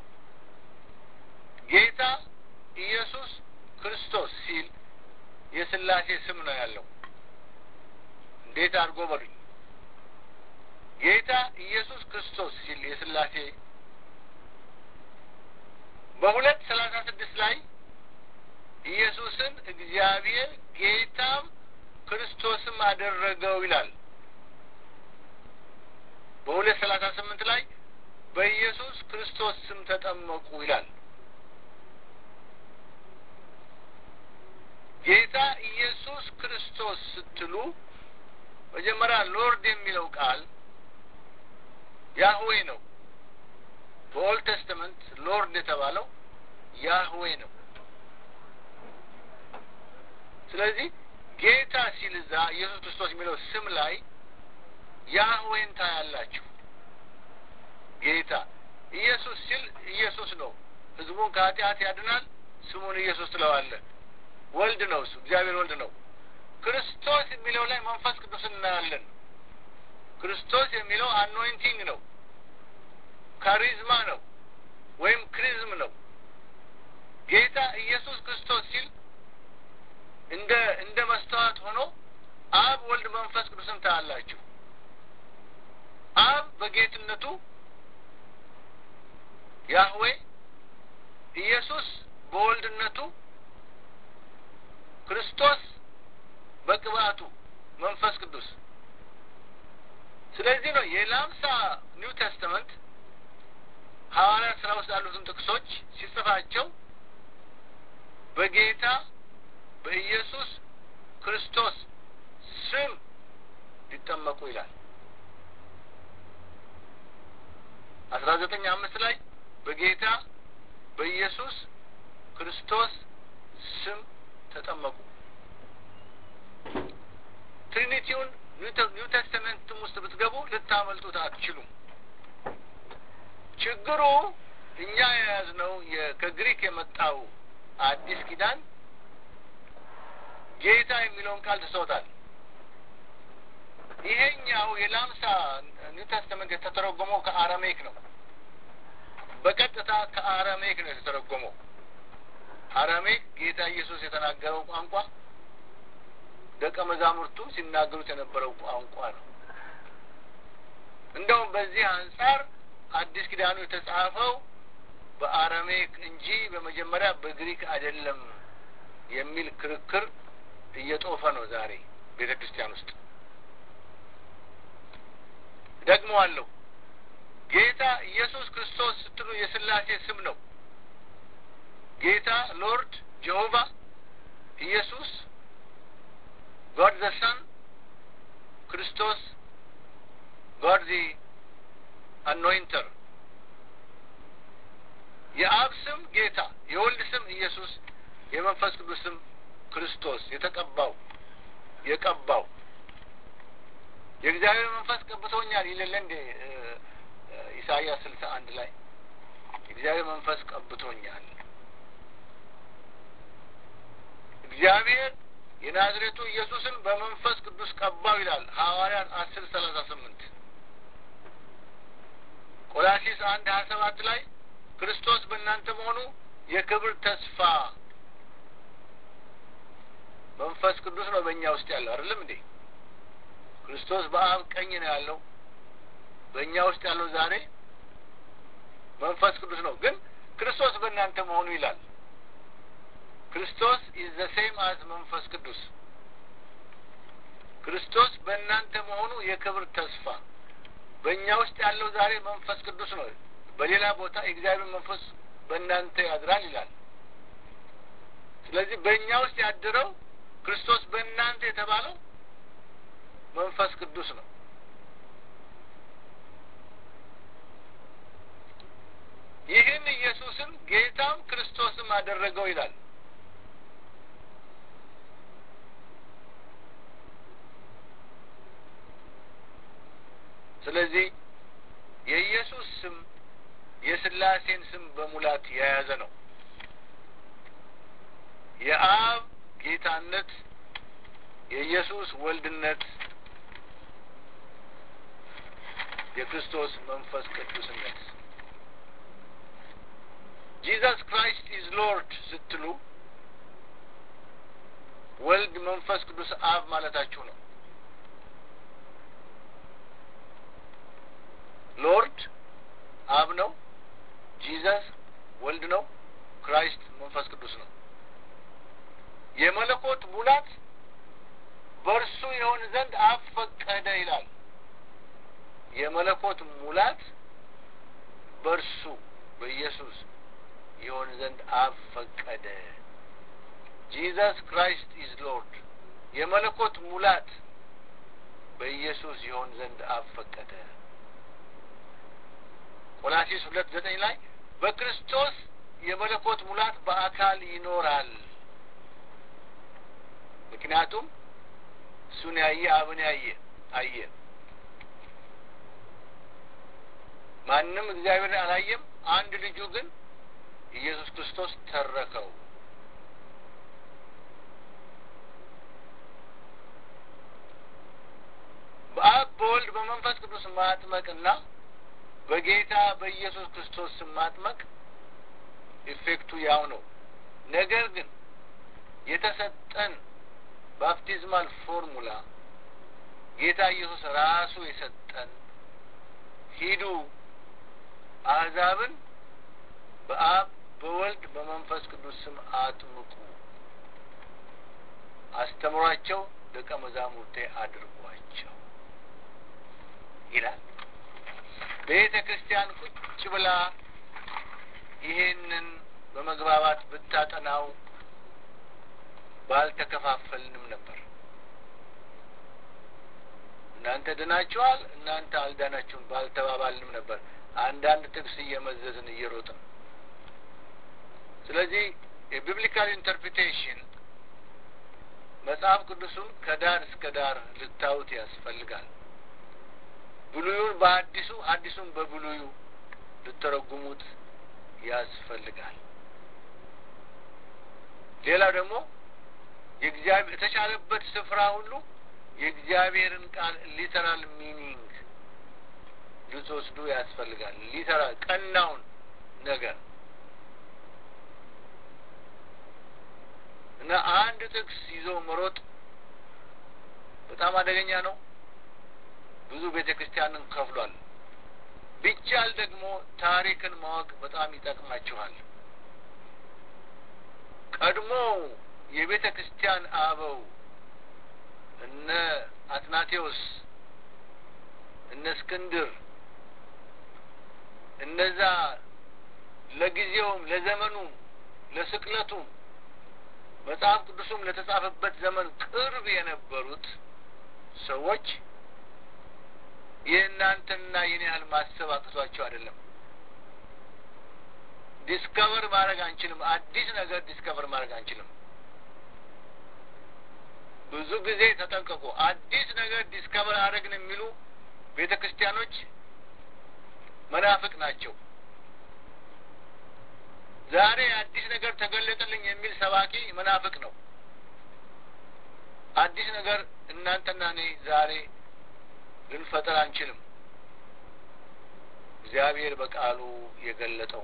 ጌታ ኢየሱስ ክርስቶስ ሲል የስላሴ ስም ነው ያለው። እንዴት አድርጎ በሉኝ። ጌታ ኢየሱስ ክርስቶስ ሲል የስላሴ በሁለት ሰላሳ ስድስት ላይ ኢየሱስን እግዚአብሔር ጌታም ክርስቶስም አደረገው ይላል። በሁለት ሰላሳ ስምንት ላይ በኢየሱስ ክርስቶስ ስም ተጠመቁ ይላል። ጌታ ኢየሱስ ክርስቶስ ስትሉ መጀመሪያ ሎርድ የሚለው ቃል ያህዌ ነው። በኦልድ ቴስተመንት ሎርድ የተባለው ያህዌ ነው። ስለዚህ ጌታ ሲል እዛ ኢየሱስ ክርስቶስ የሚለው ስም ላይ ያህዌን ታያላችሁ። ጌታ ኢየሱስ ሲል ኢየሱስ ነው። ሕዝቡን ከኃጢአት ያድናል። ስሙን ኢየሱስ ትለዋለህ። ወልድ ነው እሱ፣ እግዚአብሔር ወልድ ነው። ክርስቶስ የሚለው ላይ መንፈስ ቅዱስ እናያለን። ክርስቶስ የሚለው አኖይንቲንግ ነው፣ ካሪዝማ ነው ወይም ክሪዝም ነው። ጌታ ኢየሱስ ክርስቶስ ሲል እንደ እንደ መስተዋት ሆኖ አብ፣ ወልድ፣ መንፈስ ቅዱስን ታያላችሁ። አብ በጌትነቱ ያህዌ፣ ኢየሱስ በወልድነቱ ክርስቶስ በቅባቱ መንፈስ ስለዚህ ነው የላምሳ ኒው ቴስተመንት ሐዋርያት ስራ ውስጥ ያሉትን ጥቅሶች ሲጽፋቸው በጌታ በኢየሱስ ክርስቶስ ስም ሊጠመቁ ይላል። አስራ ዘጠኝ አምስት ላይ በጌታ በኢየሱስ ክርስቶስ ስም ተጠመቁ። ትሪኒቲውን ኒው ቴስተመንትም ውስጥ ብትገቡ ልታመልጡት አትችሉም። ችግሩ እኛ የያዝነው ከግሪክ የመጣው አዲስ ኪዳን ጌታ የሚለውን ቃል ትሰውታል። ይሄኛው የላምሳ ኒው ቴስተመንት የተተረጎመው ከአረሜክ ነው። በቀጥታ ከአረሜክ ነው የተተረጎመው። አረሜክ ጌታ ኢየሱስ የተናገረው ቋንቋ ደቀ መዛሙርቱ ሲናገሩት የነበረው ቋንቋ ነው። እንደውም በዚህ አንጻር አዲስ ኪዳኑ የተጻፈው በአረሜክ እንጂ በመጀመሪያ በግሪክ አይደለም የሚል ክርክር እየጦፈ ነው ዛሬ ቤተ ክርስቲያን ውስጥ። ደግሞ አለው ጌታ ኢየሱስ ክርስቶስ ስትሉ የስላሴ ስም ነው። ጌታ ሎርድ ጀሆቫ ኢየሱስ ጋድ ዘ ሰን ክርስቶስ ጋድ ዚ አኖይንተር የአብ ስም ጌታ፣ የወልድ ስም ኢየሱስ፣ የመንፈስ ቅዱስ ስም ክርስቶስ የተቀባው የቀባው የእግዚአብሔር መንፈስ ቀብቶኛል ይልለ እንዴ ኢሳይያስ ስልሳ አንድ ላይ የእግዚአብሔር መንፈስ ቀብቶኛል። እግዚአብሔር የናዝሬቱ ኢየሱስን በመንፈስ ቅዱስ ቀባው ይላል ሐዋርያት አስር ሰላሳ ስምንት ቆላሲስ አንድ ሀያ ሰባት ላይ ክርስቶስ በእናንተ መሆኑ የክብር ተስፋ መንፈስ ቅዱስ ነው በእኛ ውስጥ ያለው አይደለም እንዴ? ክርስቶስ በአብ ቀኝ ነው ያለው። በእኛ ውስጥ ያለው ዛሬ መንፈስ ቅዱስ ነው። ግን ክርስቶስ በእናንተ መሆኑ ይላል። ክርስቶስ ኢዝ ዘ ሴም አዝ መንፈስ ቅዱስ። ክርስቶስ በእናንተ መሆኑ የክብር ተስፋ በእኛ ውስጥ ያለው ዛሬ መንፈስ ቅዱስ ነው። በሌላ ቦታ የእግዚአብሔር መንፈስ በእናንተ ያድራል ይላል። ስለዚህ በእኛ ውስጥ ያድረው ክርስቶስ በእናንተ የተባለው መንፈስ ቅዱስ ነው። ይህን ኢየሱስን ጌታም ክርስቶስም አደረገው ይላል። ስለዚህ የኢየሱስ ስም የስላሴን ስም በሙላት የያዘ ነው። የአብ ጌታነት፣ የኢየሱስ ወልድነት፣ የክርስቶስ መንፈስ ቅዱስነት ጂዘስ ክራይስት ኢዝ ሎርድ ስትሉ ወልድ መንፈስ ቅዱስ አብ ማለታችሁ ነው። ሎርድ አብ ነው። ጂዘስ ወልድ ነው። ክራይስት መንፈስ ቅዱስ ነው። የመለኮት ሙላት በእርሱ የሆን ዘንድ አብ ፈቀደ ይላል። የመለኮት ሙላት በእርሱ በኢየሱስ የሆን ዘንድ አብ ፈቀደ። ጂዘስ ክራይስት ኢዝ ሎርድ። የመለኮት ሙላት በኢየሱስ የሆን ዘንድ አብ ፈቀደ። ቆላሲስ ሁለት ዘጠኝ ላይ በክርስቶስ የመለኮት ሙላት በአካል ይኖራል። ምክንያቱም እሱን ያየ አብን ያየ አየ። ማንም እግዚአብሔርን አላየም፣ አንድ ልጁ ግን ኢየሱስ ክርስቶስ ተረከው። በአብ በወልድ በመንፈስ ቅዱስ ማጥመቅና በጌታ በኢየሱስ ክርስቶስ ስም ማጥመቅ ኢፌክቱ ያው ነው። ነገር ግን የተሰጠን ባፕቲዝማል ፎርሙላ ጌታ ኢየሱስ ራሱ የሰጠን ሂዱ አሕዛብን በአብ በወልድ በመንፈስ ቅዱስ ስም አጥምቁ፣ አስተምሯቸው፣ ደቀ መዛሙርቴ አድርጓቸው። ይላል። ቤተ ክርስቲያን ቁጭ ብላ ይሄንን በመግባባት ብታጠናው ባልተከፋፈልንም ነበር። እናንተ ድናችኋል፣ እናንተ አልዳናችሁም ባልተባባልንም ነበር። አንዳንድ ጥቅስ እየመዘዝን እየሮጥን ስለዚህ የቢብሊካል ኢንተርፕሪቴሽን መጽሐፍ ቅዱሱን ከዳር እስከ ዳር ልታዩት ያስፈልጋል። ብሉዩን በአዲሱ አዲሱን በብሉዩ ልተረጉሙት ያስፈልጋል። ሌላው ደግሞ የእግዚአብሔር የተቻለበት ስፍራ ሁሉ የእግዚአብሔርን ቃል ሊተራል ሚኒንግ ልትወስዱ ያስፈልጋል። ሊተራል ቀናውን ነገር እና አንድ ጥቅስ ይዞ መሮጥ በጣም አደገኛ ነው። ብዙ ቤተ ክርስቲያንን ከፍሏል። ቢቻል ደግሞ ታሪክን ማወቅ በጣም ይጠቅማችኋል። ቀድሞ የቤተ ክርስቲያን አበው እነ አትናቴዎስ፣ እነ እስክንድር እነዛ ለጊዜውም ለዘመኑም ለስቅለቱም መጽሐፍ ቅዱሱም ለተጻፈበት ዘመን ቅርብ የነበሩት ሰዎች የእናንተና የኔ ያህል ማሰብ አቅቷቸው አይደለም። ዲስከቨር ማድረግ አንችልም። አዲስ ነገር ዲስከቨር ማድረግ አንችልም። ብዙ ጊዜ ተጠንቀቁ። አዲስ ነገር ዲስከቨር አድረግን የሚሉ ቤተ ክርስቲያኖች መናፍቅ ናቸው። ዛሬ አዲስ ነገር ተገለጠልኝ የሚል ሰባኪ መናፍቅ ነው። አዲስ ነገር እናንተና እኔ ዛሬ ልንፈጠር አንችልም። እግዚአብሔር በቃሉ የገለጠው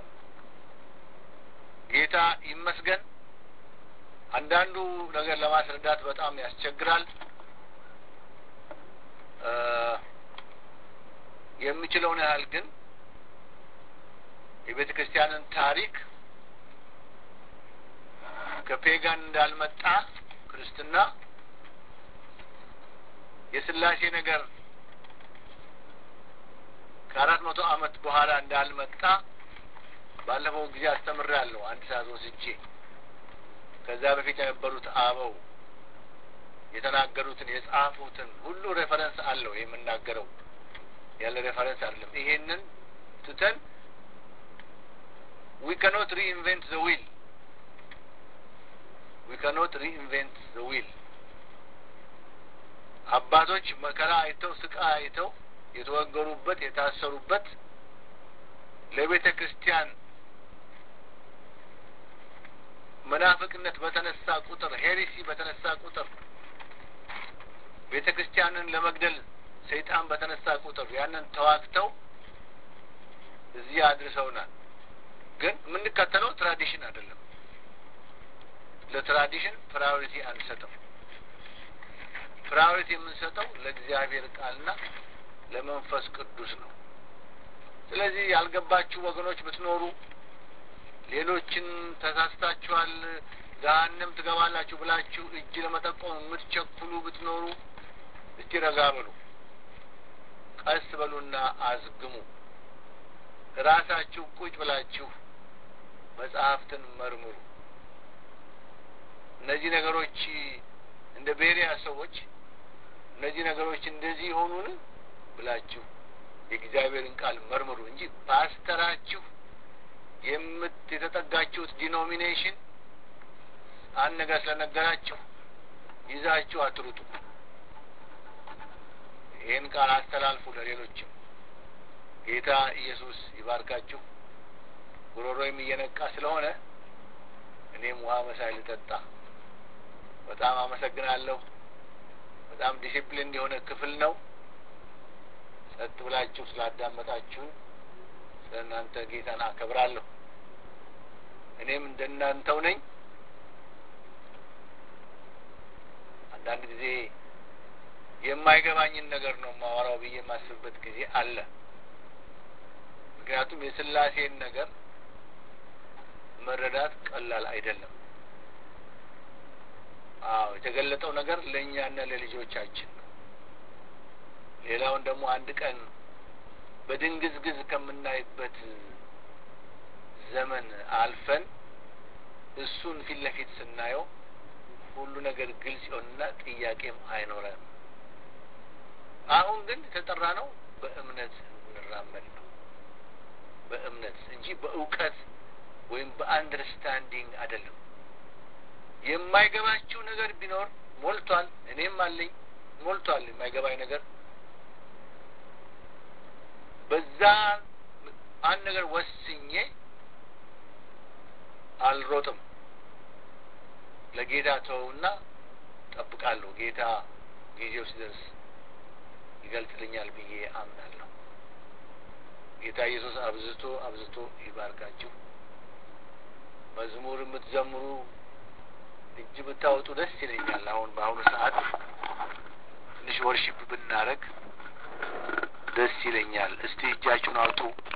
ጌታ ይመስገን። አንዳንዱ ነገር ለማስረዳት በጣም ያስቸግራል። የምችለውን ያህል ግን የቤተ ክርስቲያንን ታሪክ ከፔጋን እንዳልመጣ ክርስትና የስላሴ ነገር ከአራት መቶ ዓመት በኋላ እንዳልመጣ ባለፈው ጊዜ አስተምሬያለሁ። አንድ ሰዓት ወስጄ ከዛ በፊት የነበሩት አበው የተናገሩትን የጻፉትን ሁሉ ሬፈረንስ አለው የምናገረው ያለ ሬፈረንስ አይደለም። ይሄንን ትተን ዊ ካኖት ሪኢንቨንት ዘ ዊል ዊ ካኖት ሪኢንቨንት ዘ ዊል አባቶች መከራ አይተው ስቃ አይተው የተወገሩበት የታሰሩበት ለቤተ ክርስቲያን መናፍቅነት በተነሳ ቁጥር ሄሪሲ በተነሳ ቁጥር ቤተ ክርስቲያንን ለመግደል ሰይጣን በተነሳ ቁጥር ያንን ተዋግተው እዚህ አድርሰውናል። ግን የምንከተለው ትራዲሽን አይደለም። ለትራዲሽን ፕራዮሪቲ አንሰጥም። ፕራዮሪቲ የምንሰጠው ለእግዚአብሔር ቃልና ለመንፈስ ቅዱስ ነው። ስለዚህ ያልገባችሁ ወገኖች ብትኖሩ ሌሎችን ተሳስታችኋል፣ ገሀነም ትገባላችሁ ብላችሁ እጅ ለመጠቆም የምትቸኩሉ ብትኖሩ እስቲ ረጋ በሉ፣ ቀስ በሉና አዝግሙ። ራሳችሁ ቁጭ ብላችሁ መጽሐፍትን መርምሩ። እነዚህ ነገሮች እንደ ቤሪያ ሰዎች እነዚህ ነገሮች እንደዚህ የሆኑን ብላችሁ የእግዚአብሔርን ቃል መርምሩ እንጂ ፓስተራችሁ የምት የተጠጋችሁት ዲኖሚኔሽን አንድ ነገር ስለነገራችሁ ይዛችሁ አትሩጡ። ይህን ቃል አስተላልፉ ለሌሎችም። ጌታ ኢየሱስ ይባርካችሁ። ጉሮሮዬም እየነቃ ስለሆነ እኔም ውሃ መሳይ ልጠጣ። በጣም አመሰግናለሁ። በጣም ዲሲፕሊን የሆነ ክፍል ነው። ጸጥ ብላችሁ ስላዳመጣችሁን ስለ እናንተ ጌታን አከብራለሁ። እኔም እንደናንተው ነኝ። አንዳንድ ጊዜ የማይገባኝን ነገር ነው ማወራው ብዬ የማስብበት ጊዜ አለ። ምክንያቱም የስላሴን ነገር መረዳት ቀላል አይደለም። አዎ የተገለጠው ነገር ለእኛና ለልጆቻችን ነው። ሌላውን ደግሞ አንድ ቀን በድንግዝግዝ ከምናይበት ዘመን አልፈን እሱን ፊት ለፊት ስናየው ሁሉ ነገር ግልጽ ይሆንና ጥያቄም አይኖረንም። አሁን ግን የተጠራ ነው በእምነት እንራመድ ነው። በእምነት እንጂ በእውቀት ወይም በአንደርስታንዲንግ አይደለም። የማይገባችው ነገር ቢኖር ሞልቷል። እኔም አለኝ ሞልቷል የማይገባኝ ነገር። በዛ አንድ ነገር ወስኜ አልሮጥም። ለጌታ ተወውና ጠብቃለሁ። ጌታ ጊዜው ሲደርስ ይገልጥልኛል ብዬ አምናለሁ። ጌታ ኢየሱስ አብዝቶ አብዝቶ ይባርካችሁ። መዝሙር የምትዘምሩ እጅ ብታወጡ ደስ ይለኛል። አሁን በአሁኑ ሰዓት ትንሽ ወርሺፕ ብናደርግ ደስ ይለኛል። እስቲ እጃችሁን አውጡ።